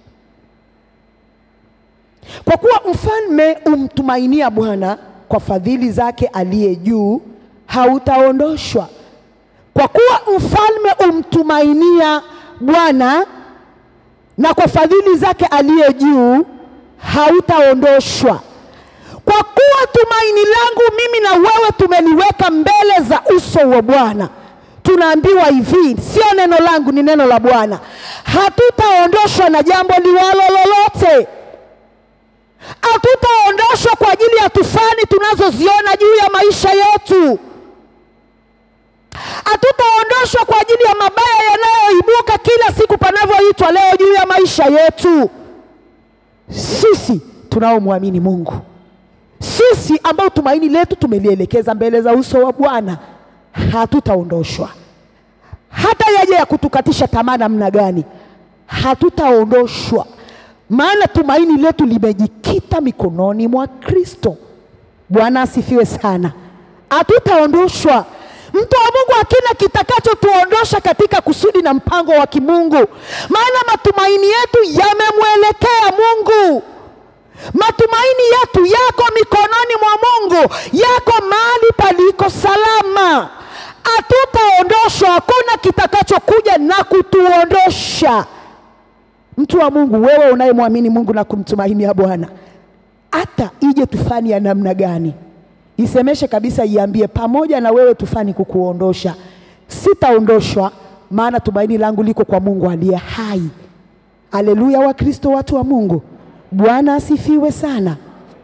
Kwa kuwa mfalme umtumainia Bwana, kwa fadhili zake aliye juu hautaondoshwa. Kwa kuwa mfalme umtumainia Bwana, na kwa fadhili zake aliye juu hautaondoshwa. Kwa kuwa tumaini langu mimi na wewe tumeliweka mbele za uso wa Bwana, tunaambiwa hivi, sio neno langu, ni neno la Bwana, hatutaondoshwa na jambo liwalo lolote hatutaondoshwa kwa ajili ya tufani tunazoziona juu ya maisha yetu. Hatutaondoshwa kwa ajili ya mabaya yanayoibuka kila siku panavyoitwa leo juu ya maisha yetu. Sisi tunaomwamini Mungu, sisi ambao tumaini letu tumelielekeza mbele za uso wa Bwana, hatutaondoshwa hata yaje ya kutukatisha tamaa namna gani, hatutaondoshwa maana tumaini letu limejikita mikononi mwa Kristo. Bwana asifiwe sana. Hatutaondoshwa. Mtu wa Mungu, hakina kitakachotuondosha katika kusudi na mpango wa kimungu, maana matumaini yetu yamemwelekea Mungu. Matumaini yetu yako mikononi mwa Mungu, yako mahali paliko salama. Hatutaondoshwa, hakuna kitakachokuja na kutuondosha. Mtu wa Mungu, wewe unayemwamini Mungu na kumtumainia Bwana, hata ije tufani ya namna gani, isemeshe kabisa, iambie pamoja na wewe tufani kukuondosha, sitaondoshwa, maana tumaini langu liko kwa Mungu aliye hai. Haleluya, Wakristo, watu wa Mungu, Bwana asifiwe sana.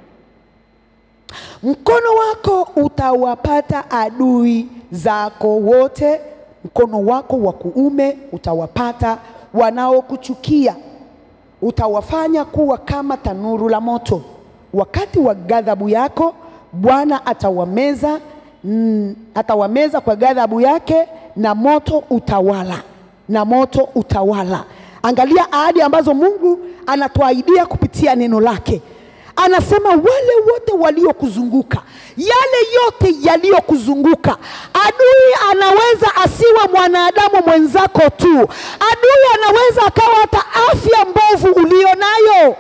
Mkono wako utawapata adui zako wote, mkono wako wa kuume utawapata wanaokuchukia, utawafanya kuwa kama tanuru la moto. Wakati wa ghadhabu yako Bwana atawameza, mm, atawameza kwa ghadhabu yake, na moto utawala, na moto utawala. Angalia ahadi ambazo Mungu anatuahidia kupitia neno lake anasema wale wote waliokuzunguka, yale yote yaliyokuzunguka. Adui anaweza asiwe mwanadamu mwenzako tu, adui anaweza akawa hata afya mbovu ulio nayo.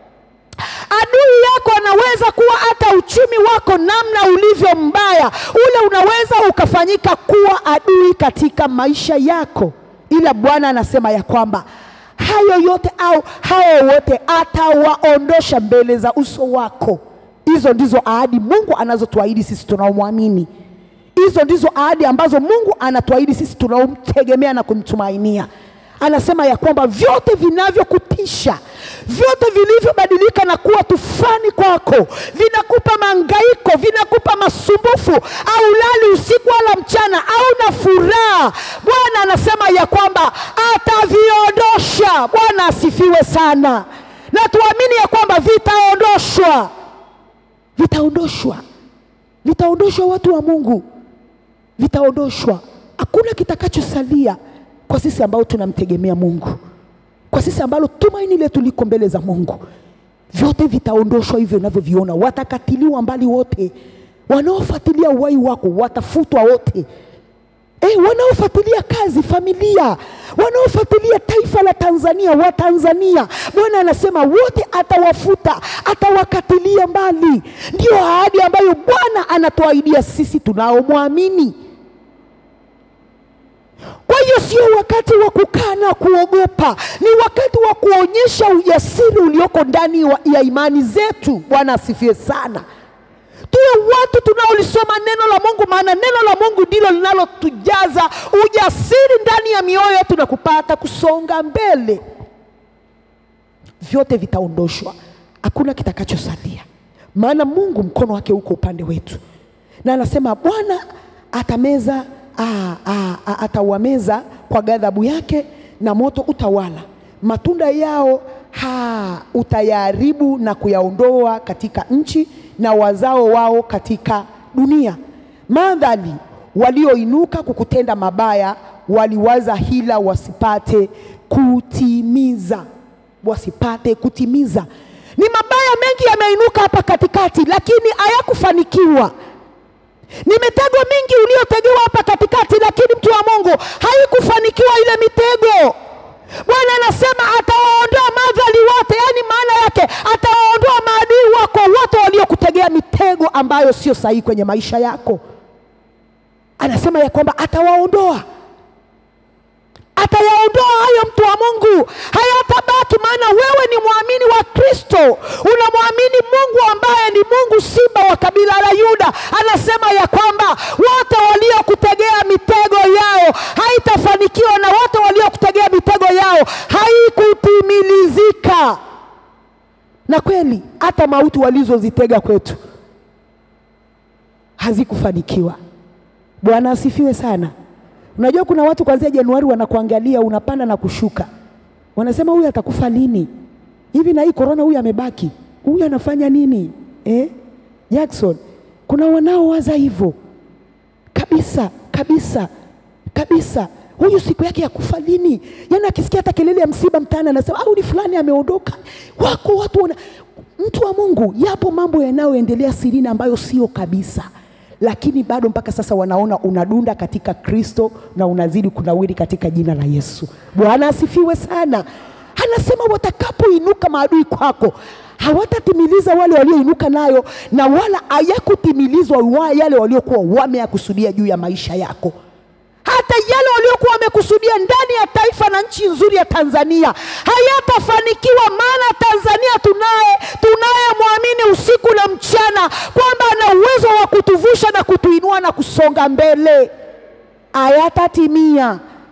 Adui yako anaweza kuwa hata uchumi wako namna ulivyo mbaya, ule unaweza ukafanyika kuwa adui katika maisha yako, ila Bwana anasema ya kwamba hayo yote au hao wote atawaondosha mbele za uso wako. Hizo ndizo ahadi Mungu anazotuahidi sisi tunaomwamini. Hizo ndizo ahadi ambazo Mungu anatuahidi sisi tunaomtegemea na kumtumainia. Anasema ya kwamba vyote vinavyokutisha, vyote vilivyobadilika na kuwa tufani kwako, vinakupa mangaiko, vinakupa masumbufu, au lali usiku wala mchana, au na furaha, Bwana anasema ya kwamba ataviondosha. Bwana asifiwe sana, na tuamini ya kwamba vitaondoshwa, vitaondoshwa, vitaondoshwa, watu wa Mungu, vitaondoshwa. Hakuna kitakachosalia kwa sisi ambao tunamtegemea Mungu, kwa sisi ambalo tumaini letu liko mbele za Mungu, vyote vitaondoshwa hivyo unavyoviona. Watakatiliwa mbali wote, wanaofuatilia uhai wako watafutwa wote. Eh, wanaofuatilia kazi, familia, wanaofuatilia taifa la Tanzania, wa Tanzania, Bwana anasema wote atawafuta, atawakatilia mbali. Ndiyo ahadi ambayo Bwana anatuahidia sisi tunaomwamini. Kwa hiyo sio wakati wa kukaa na kuogopa, ni wakati wa kuonyesha ujasiri ulioko ndani wa- ya imani zetu. Bwana asifiwe sana. Tuwe watu tunaolisoma neno la Mungu, maana neno la Mungu ndilo linalotujaza ujasiri ndani ya mioyo yetu na kupata kusonga mbele. Vyote vitaondoshwa, hakuna kitakachosalia, maana Mungu mkono wake uko upande wetu, na anasema Bwana atameza ah, ah, ah, atawameza kwa ghadhabu yake na moto utawala matunda yao ha, utayaharibu na kuyaondoa katika nchi na wazao wao katika dunia. Madhali walioinuka kukutenda mabaya waliwaza hila wasipate kutimiza, wasipate kutimiza. Ni mabaya mengi yameinuka hapa katikati, lakini hayakufanikiwa. Ni mitego mingi uliotegewa hapa katikati, lakini mtu wa Mungu haikufanikiwa ile mitego. Bwana anasema atawaondoa madhali wote, yaani maana yake atawaondoa maadui wako wote waliokutegea mitego ambayo sio sahihi kwenye maisha yako. Anasema ya kwamba atawaondoa, atayaondoa hayo, mtu wa Mungu, hayatabaki. Maana wewe ni mwamini wa Kristo, unamwamini Mungu ambaye ni Mungu simba wa kabila la Yuda. Anasema ya kwamba wote waliokutegea mitego yao haitafanikiwa, na wote waliokutegea mitego yao haikutimilizika. Na kweli hata mauti walizozitega kwetu hazikufanikiwa. Bwana asifiwe sana. Unajua kuna watu kuanzia Januari wanakuangalia unapanda na kushuka, wanasema huyu atakufa lini? Hivi na hii korona, huyu amebaki, huyu anafanya nini eh? Jackson, kuna wanaowaza hivyo kabisa kabisa kabisa. Huyu siku yake ya kufa lini? Yaani akisikia hata kelele ya msiba mtaani anasema au ni fulani ameondoka. Wako watu wana... mtu wa Mungu, yapo mambo yanayoendelea sirini ambayo sio kabisa, lakini bado mpaka sasa wanaona unadunda katika Kristo na unazidi kunawiri katika jina la Yesu. Bwana asifiwe sana. Anasema watakapoinuka maadui kwako hawatatimiliza wale walioinuka nayo, na wala hayakutimilizwa wa yale waliokuwa wameyakusudia juu ya maisha yako hata yale waliokuwa wamekusudia ndani ya taifa na nchi nzuri ya Tanzania hayatafanikiwa, maana Tanzania tunaye tunayemwamini usiku na mchana kwamba ana uwezo wa kutuvusha na kutuinua na kusonga mbele. Hayatatimia.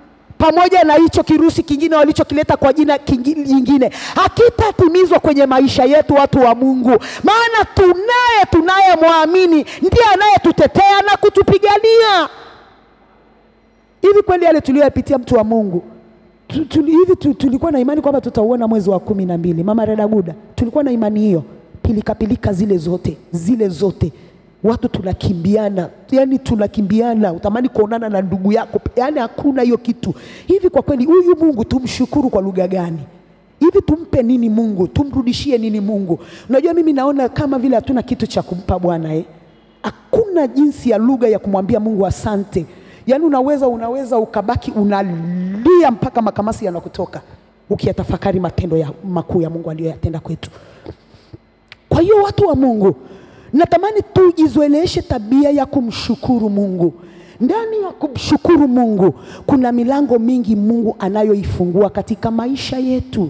pamoja na hicho kirusi kingine walichokileta kwa jina kingi- jingine hakitatimizwa kwenye maisha yetu, watu wa Mungu, maana tunaye tunayemwamini ndiye anayetutetea na kutupigania. Hivi kweli yale tuliyoyapitia, mtu wa Mungu, tu- tuli- hivi tu- tulikuwa na imani kwamba tutauona mwezi wa kumi na mbili. Mama Redaguda, tulikuwa na imani hiyo, pilikapilika zile zote zile zote, watu tunakimbiana, yani tunakimbiana, utamani kuonana na ndugu yako, yani hakuna hiyo kitu. Hivi kwa kweli, huyu Mungu tumshukuru kwa lugha gani? Hivi tumpe nini Mungu? Tumrudishie nini Mungu? Unajua, mimi naona kama vile hatuna kitu cha kumpa Bwana eh? Hakuna jinsi ya lugha ya kumwambia Mungu asante. Yaani unaweza unaweza ukabaki unalia mpaka makamasi yanakutoka ukiyatafakari matendo ya makuu ya Mungu aliyoyatenda kwetu. Kwa hiyo watu wa Mungu, natamani tujizoeleshe tabia ya kumshukuru Mungu. Ndani ya kumshukuru Mungu kuna milango mingi Mungu anayoifungua katika maisha yetu.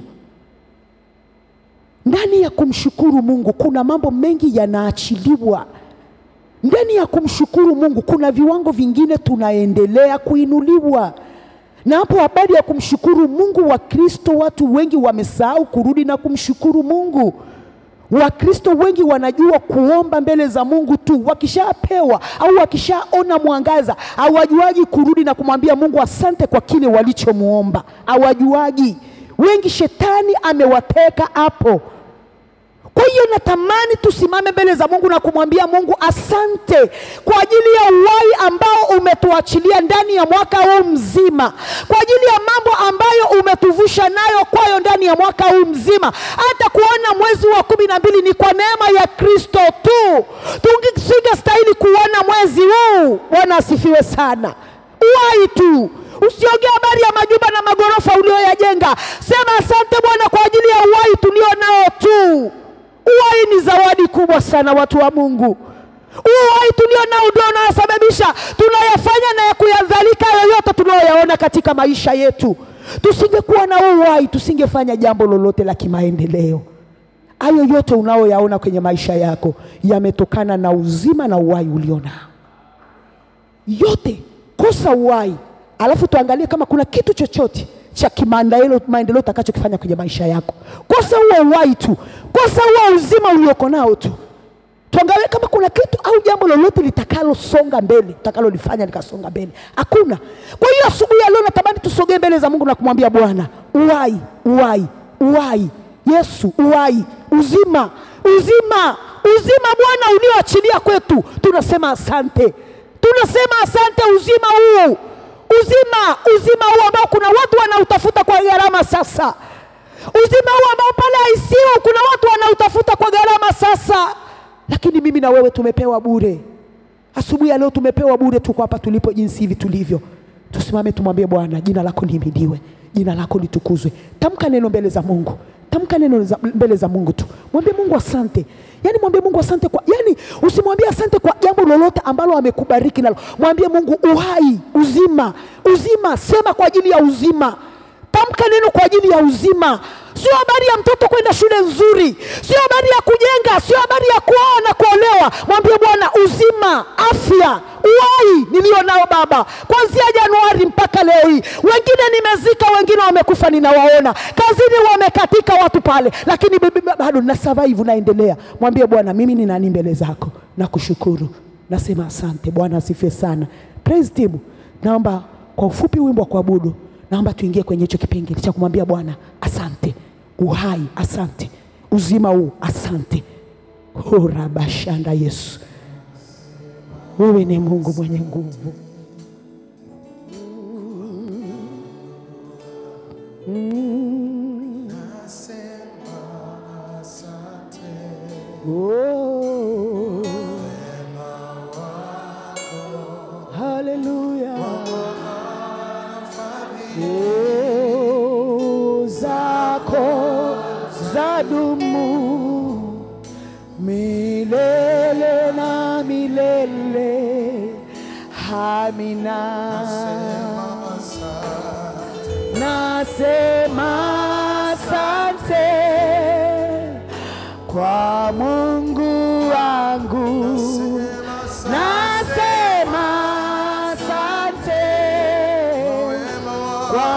Ndani ya kumshukuru Mungu kuna mambo mengi yanaachiliwa. Ndani ya kumshukuru Mungu kuna viwango vingine tunaendelea kuinuliwa. Na hapo habari ya kumshukuru Mungu, Wakristo watu wengi wamesahau kurudi na kumshukuru Mungu. Wakristo wengi wanajua kuomba mbele za Mungu tu, wakishapewa au wakishaona mwangaza, hawajuagi kurudi na kumwambia Mungu asante kwa kile walichomuomba, hawajuagi. Wengi shetani amewateka hapo. Kwa hiyo natamani tusimame mbele za Mungu na kumwambia Mungu asante kwa ajili ya uhai ambao umetuachilia ndani ya mwaka huu mzima, kwa ajili ya mambo ambayo umetuvusha nayo kwayo ndani ya mwaka huu mzima. Hata kuona mwezi wa kumi na mbili ni kwa neema ya Kristo tu, tusingestahili kuona mwezi huu. Bwana asifiwe sana. Uhai tu Usiongee habari ya majumba na magorofa ulioyajenga. Sema asante Bwana kwa ajili ya uhai tulio nao tu. Uhai ni zawadi kubwa sana, watu wa Mungu. Uhai tulio nao ndio unayosababisha tunayafanya na ya kuyadhalika yoyote tunayoyaona katika maisha yetu. Tusingekuwa na huu uhai, tusingefanya jambo lolote la kimaendeleo. Hayo yote unayoyaona kwenye maisha yako yametokana na uzima na uhai ulio nao yote kosa uhai, alafu tuangalie kama kuna kitu chochote cha kimaendeleo maendeleo utakachokifanya kwenye maisha yako. Kosa huo uhai tu, kosa huo uzima ulioko nao tu, tuangalie kama kuna kitu au jambo lolote litakalosonga mbele utakalolifanya likasonga mbele. Hakuna. Kwa hiyo asubuhi ya leo natamani tusogee mbele za Mungu na kumwambia Bwana, uhai, uhai, uhai, Yesu, uhai, uzima, uzima, uzima Bwana ulioachilia kwetu, tunasema asante tunasema asante uzima huu uzima uzima huu ambao kuna watu wanautafuta kwa gharama sasa uzima huu ambao pale ICU kuna watu wanautafuta kwa gharama sasa lakini mimi na wewe tumepewa bure asubuhi ya leo tumepewa bure tuko hapa tulipo jinsi hivi tulivyo tusimame tumwambie bwana jina lako lihimidiwe jina lako litukuzwe tamka neno mbele za mungu tamka neno za- mbele za mungu tu mwambie mungu asante yaani mwambie mungu asante kwa yaani usimwambie asante kwa jambo lolote ambalo amekubariki nalo mwambie mungu uhai uzima uzima sema kwa ajili ya uzima tamka neno kwa ajili ya uzima sio habari ya mtoto kwenda shule nzuri sio habari ya kujenga sio habari ya kuoa na kuolewa mwambie bwana uzima afya uhai nilio nao baba kuanzia januari mpaka leo hii wengine nimezika wengine wamekufa ninawaona kazini wamekatika watu pale lakini bibi- bado na survive naendelea mwambie bwana mimi ni nani mbele zako nakushukuru nasema asante bwana asifiwe sana praise team naomba kwa ufupi wimbo wa kuabudu naomba tuingie kwenye hicho kipengele cha kumwambia bwana asante uhai asante uzima huu asante horabashanda yesu wewe ni mungu mwenye nguvu Oh. Haleluya. Oh, zako zadumu milele na milele. Amina. Nasema asante kwa Mungu wangu. Nasema asante kwa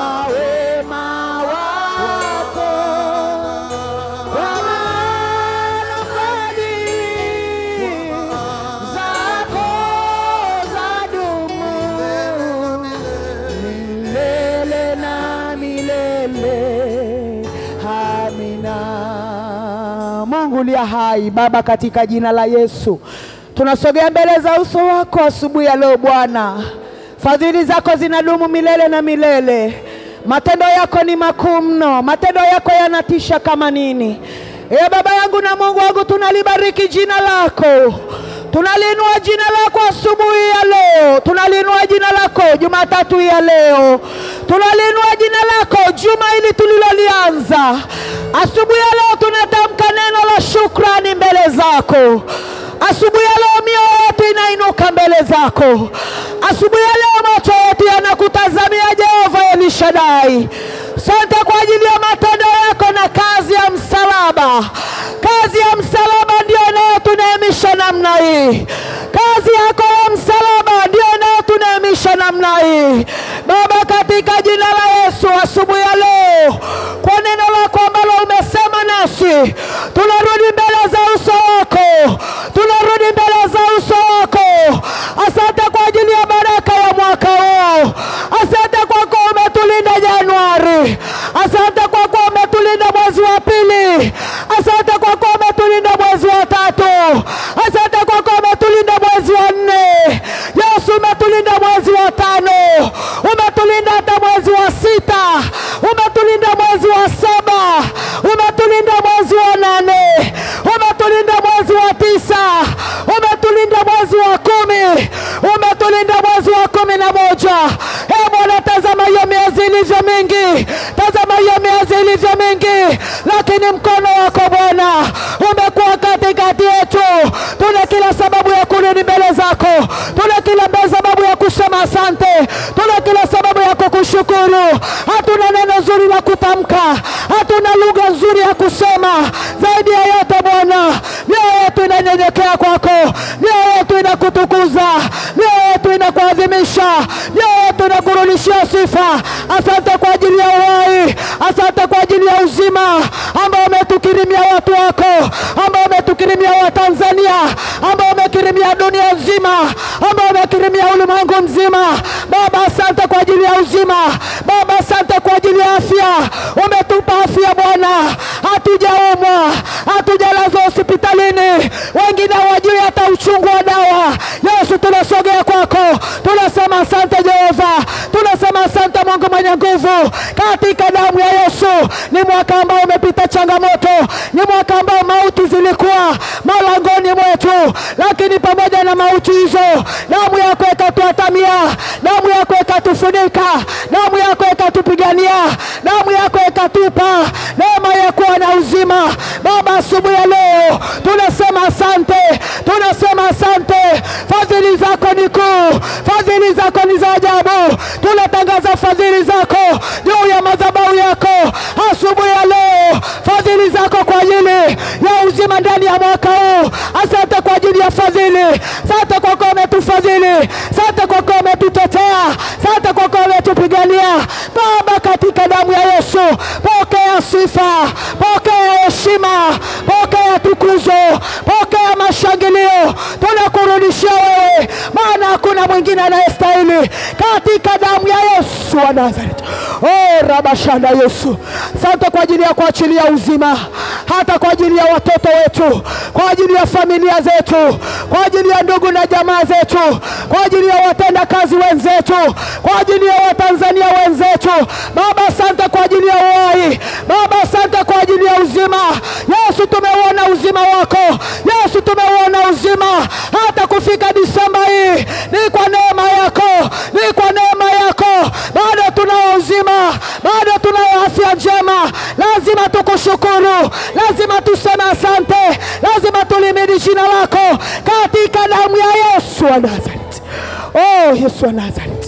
Mungu uliye hai, Baba, katika jina la Yesu tunasogea mbele za uso wako asubuhi ya leo Bwana. Fadhili zako zinadumu milele na milele. Matendo yako ni makuu mno, matendo yako yanatisha kama nini. Ee Baba yangu na Mungu wangu, tunalibariki jina lako, tunaliinua jina lako asubuhi ya leo, tunaliinua jina lako Jumatatu ya leo, tunaliinua jina lako juma hili tulilolianza. Asubuhi ya leo tunatamka neno la shukrani mbele zako. Asubuhi ya leo mioyo yetu inainuka mbele zako. Asubuhi ya leo macho yetu yanakutazamia Jehova Elishadai. Asante kwa ajili ya matendo yako na kazi ya msalaba. Kazi ya msalaba ndio inayotuneemisha namna hii. Kazi yako ya msalaba ndio inayotuneemisha namna hii. Baba, katika jina la Yesu, asubuhi ya leo, kwa neno lako ambalo umesema nasi, tunarudi mbele za uso wako, tunarudi mbele za uso wako. Asante kwa ajili ya baraka ya mwaka huu. Asante kwa kuwa umetulinda Januari. Asante kwa kuwa umetulinda mwezi wa pili. Asante kwa kuwa umetulinda mwezi wa tatu. Asante kwa kuwa umetulinda mwezi wa nne. Yesu, umetulinda mwezi wa tano, umetulinda hata mwezi wa sita, umetulinda mwezi wa saba, umetulinda mwezi wa nane, umetulinda mwezi wa tisa, umetulinda mwezi wa kumi, umetulinda mwezi wa kumi na moja. E Bwana, tazama hiyo miezi ilivyo mingi, tazama hiyo miezi ilivyo mingi, lakini mkono wako Bwana umekuwa katikati yetu. Tuna kila sababu ya kurudi mbele zako, tuna kila mbe- sababu ya kusema asante, tuna kila sababu ya kukushukuru. Hatuna neno zuri la kutamka, hatuna lugha nzuri ya kusema. Zaidi ya yote Bwana, mioyo yetu inanyenyekea kwako, mioyo yetu inakutukuza, mioyo yetu inakuadhimisha, mioyo yetu inakurudishia sifa. Asante kwa ajili ya uhai, asante kwa ajili ya uzima ambao umetukirimia watu wako, ambao umetukirimia Watanzania, ambao umekirimia dunia nzima, ambao umekirimia ulimwengu mzima. Baba, asante kwa ajili ya uzima. Baba, asante kwa ajili ya afya. Umetupa afya Bwana, hatujaumwa, hatujalazwa hospitalini, wengine hawajui hata uchungu wa dawa. Yesu, tunasogea kwako, tunasema asante Jehova, tunasema asante Mungu mwenye nguvu, katika damu ya Yesu. Ni mwaka ambao umepita changamoto, ni mwaka ambao mauti zilikuwa malangoni mwetu, lakini pamoja na mauti hizo, damu yako ikatuatamia, damu yako ikatufunika, damu yako ikatupigania, damu yako ikatupa neema ya kuwa na uzima. Baba, asubuhi ya leo tunasema asante, tunasema asante. Fadhili zako ni kuu, fadhili zako ni za ajabu. Tunatangaza fadhili zako juu ya madhabahu yako asubuhi ya leo, fadhili zako kwa ajili ya uzima ndani ya mwaka huu. Asante kwa ajili ya fadhili, asante kwa kuwa umetufadhili, asante kwa kuwa umetutetea, asante kwa kuwa umetupigania. Baba, katika damu ya Yesu, pokea sifa, pokea heshima, pokea tukuzo, pokea mashangilio. Tunakurudishia wewe, maana hakuna mwingine anayestahili, katika damu ya Yesu wa Nazareti. Oh, rabashanda Yesu, asante kwa ajili ya kuachilia uzima, hata kwa ajili ya watoto wetu, kwa ajili ya familia zetu, kwa ajili ya ndugu na jamaa zetu, kwa ajili ya watenda kazi wenzetu, kwa ajili ya Watanzania wenzetu. Baba, asante kwa ajili ya uhai. Baba, asante kwa ajili ya uzima. Yesu, tumeuona uzima wako. Yesu, tumeuona uzima hata kufika Disemba hii, ni kwa neema yako, ni kwa neema yako. Bado tunao uzima, bado tunayo afya njema. Lazima tukushukuru, lazima tuseme asante, lazima tulimidi jina lako katika damu ya Yesu wa Nazareti. Oh, Yesu wa Nazareti,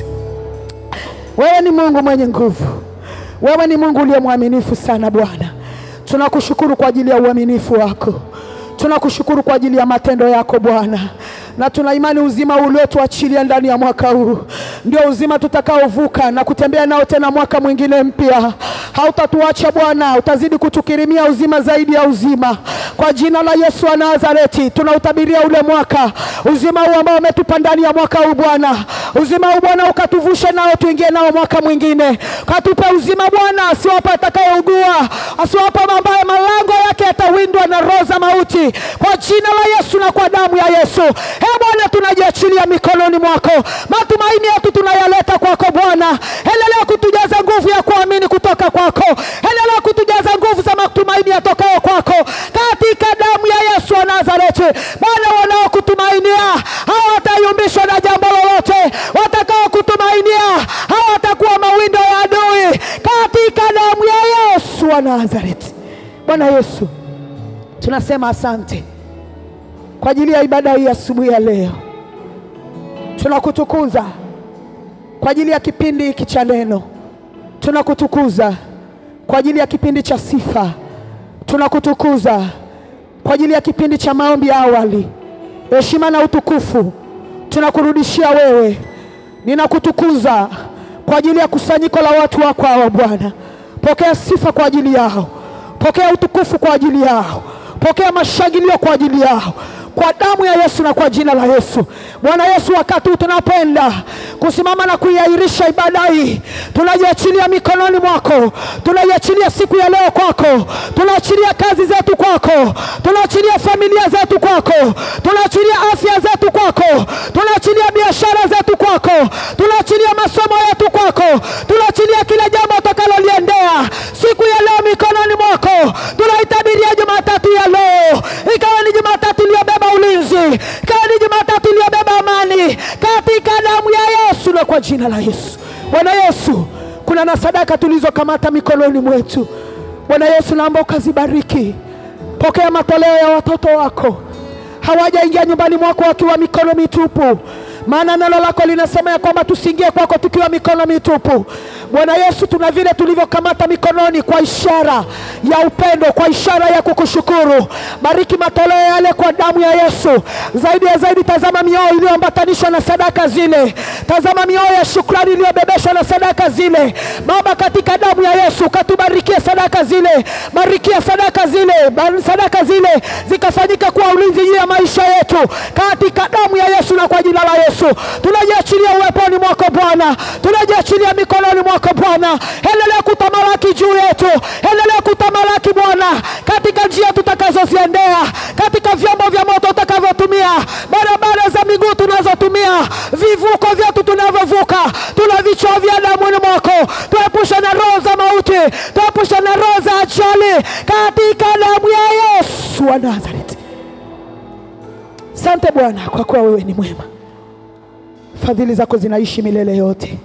wewe ni Mungu mwenye nguvu, wewe ni Mungu uliye mwaminifu sana Bwana. Tunakushukuru kwa ajili ya uaminifu wako, tunakushukuru kwa ajili ya matendo yako Bwana. na tuna imani uzima uliotuachilia ndani ya mwaka huu ndio uzima tutakaovuka na kutembea nao tena mwaka mwingine mpya. Hautatuacha Bwana, utazidi kutukirimia uzima zaidi ya uzima. Kwa jina la Yesu wa Nazareti tunautabiria ule mwaka, uzima huu ambao umetupa ndani ya mwaka huu Bwana, uzima huu Bwana ukatuvushe nao tuingie nao mwaka mwingine, katupe uzima Bwana, asiwape atakayeugua, asiwape ambaye malango yake yatawindwa na roho za mauti, kwa jina la Yesu na kwa damu ya Yesu. He Bwana, tunajiachilia mikononi mwako, matumaini yetu tunayaleta kwako Bwana, endelea kutujaza nguvu ya kuamini kutoka kwako, endelea kutujaza nguvu za matumaini yatokayo kwako, katika damu ya Yesu wa Nazareti. Bwana, wanaokutumainia hawatayumbishwa na jambo lolote, watakao kutumainia hawatakuwa mawindo ya adui, katika damu ya Yesu wa Nazareti. Bwana Yesu, tunasema asante kwa ajili ya ibada hii asubuhi ya leo. Tunakutukuza kwa ajili ya kipindi hiki cha neno, tunakutukuza kwa ajili ya kipindi cha sifa, tunakutukuza kwa ajili ya kipindi cha maombi ya awali. Heshima na utukufu tunakurudishia wewe. Ninakutukuza kwa ajili ya kusanyiko la watu wako hawa Bwana. Pokea sifa kwa ajili yao, pokea utukufu kwa ajili yao, pokea mashangilio kwa ajili yao kwa damu ya Yesu na kwa jina la Yesu. Bwana Yesu, wakati huu tunapenda kusimama na kuiahirisha ibada hii, tunajiachilia mikononi mwako, tunaiachilia siku ya leo kwako, tunaachilia kazi zetu kwako, tunaachilia familia zetu kwako, tunaachilia afya zetu kwako, tunaachilia biashara zetu kwako, tunaachilia masomo yetu kwako, tunaachilia kila jambo utakaloliendea siku ya leo mikononi mwako. Tunaitabiria Jumatatu ya leo ikawa ni Jumatatu iliyobeba ulinzi, ikawa ni Jumatatu iliyobeba amani katika damu ya Yesu na kwa jina la Yesu. Bwana Yesu, kuna na sadaka tulizokamata mikononi mwetu. Bwana Yesu, naomba ukazibariki. Pokea matoleo ya watoto wako, hawajaingia nyumbani mwako wakiwa mikono mitupu, maana neno lako linasema ya kwamba tusiingie kwako tukiwa mikono mitupu. Bwana Yesu, tuna vile tulivyokamata mikononi kwa ishara ya upendo, kwa ishara ya kukushukuru. Bariki matoleo yale kwa damu ya Yesu. Zaidi ya zaidi, tazama mioyo iliyoambatanishwa na sadaka zile, tazama mioyo ya shukrani iliyobebeshwa na sadaka zile. Baba, katika damu ya Yesu katubarikie sadaka zile, barikia sadaka zile, Bar- sadaka zile zikafanyika kuwa ulinzi juu ya maisha yetu, katika damu ya Yesu na kwa jina la Yesu tunajiachilia uweponi mwako Bwana, tunajiachilia mikononi mwako Bwana. Endelea kutamalaki juu yetu, endelea kutamalaki Bwana, katika njia tutakazoziendea, katika vyombo vya moto utakavyotumia, barabara za miguu tunazotumia, vivuko vyetu tunavyovuka, tuna vichwa vya damuni mwako, tuepushe na roho za mauti, tuepushe na roho za ajali, katika damu ya Yesu wa Nazareti. Asante Bwana kwa kuwa wewe ni mwema, fadhili zako zinaishi milele yote.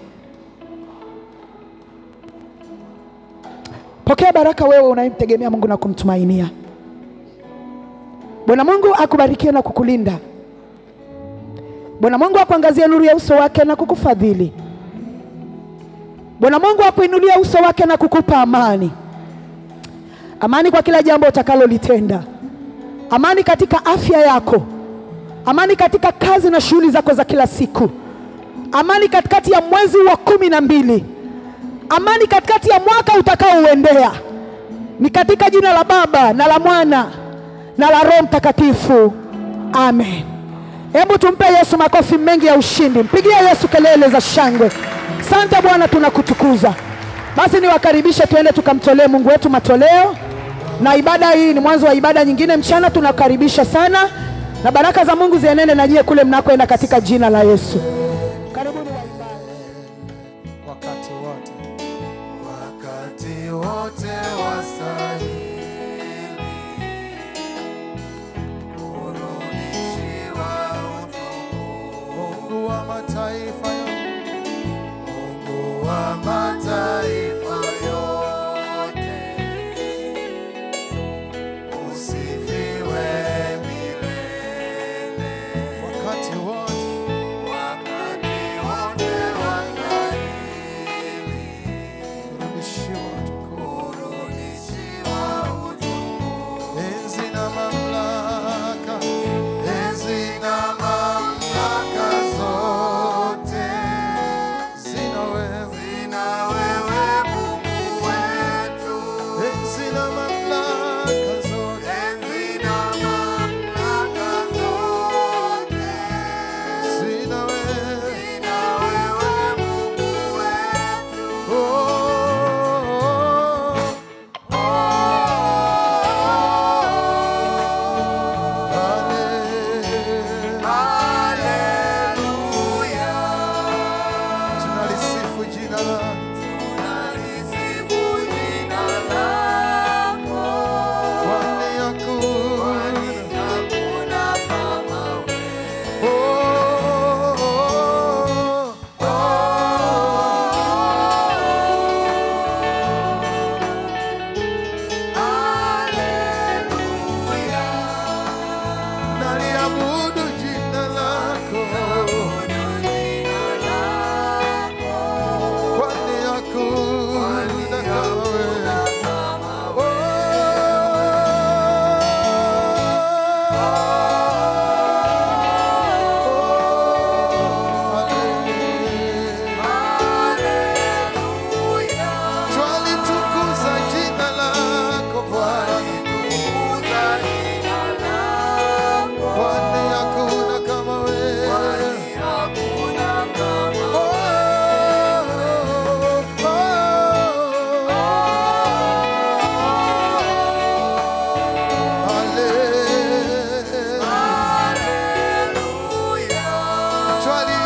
Pokea baraka wewe unayemtegemea Mungu na kumtumainia. Bwana Mungu akubarikie na kukulinda. Bwana Mungu akuangazie nuru ya uso wake na kukufadhili. Bwana Mungu akuinulie uso wake na kukupa amani, amani kwa kila jambo utakalolitenda, amani katika afya yako, amani katika kazi na shughuli zako za kila siku, amani katikati ya mwezi wa kumi na mbili, amani katikati ya mwaka utakaouendea. Ni katika jina la Baba na la Mwana na la Roho Mtakatifu, amen. Hebu tumpe Yesu makofi mengi ya ushindi, mpigie Yesu kelele za shangwe. Sante Bwana, tunakutukuza. Basi niwakaribishe tuende tukamtolee Mungu wetu matoleo, na ibada hii ni mwanzo wa ibada nyingine mchana. Tunakaribisha sana, na baraka za Mungu zienende na nyie kule mnakoenda katika jina la Yesu. Karibuni waimbaji. wakati wote, wakati wote wastahili kurudishiwa utukufu. Mungu wa mataifa yote, Mungu wa mataifa yote, usifiwe milele. Wakati wote, wakati twali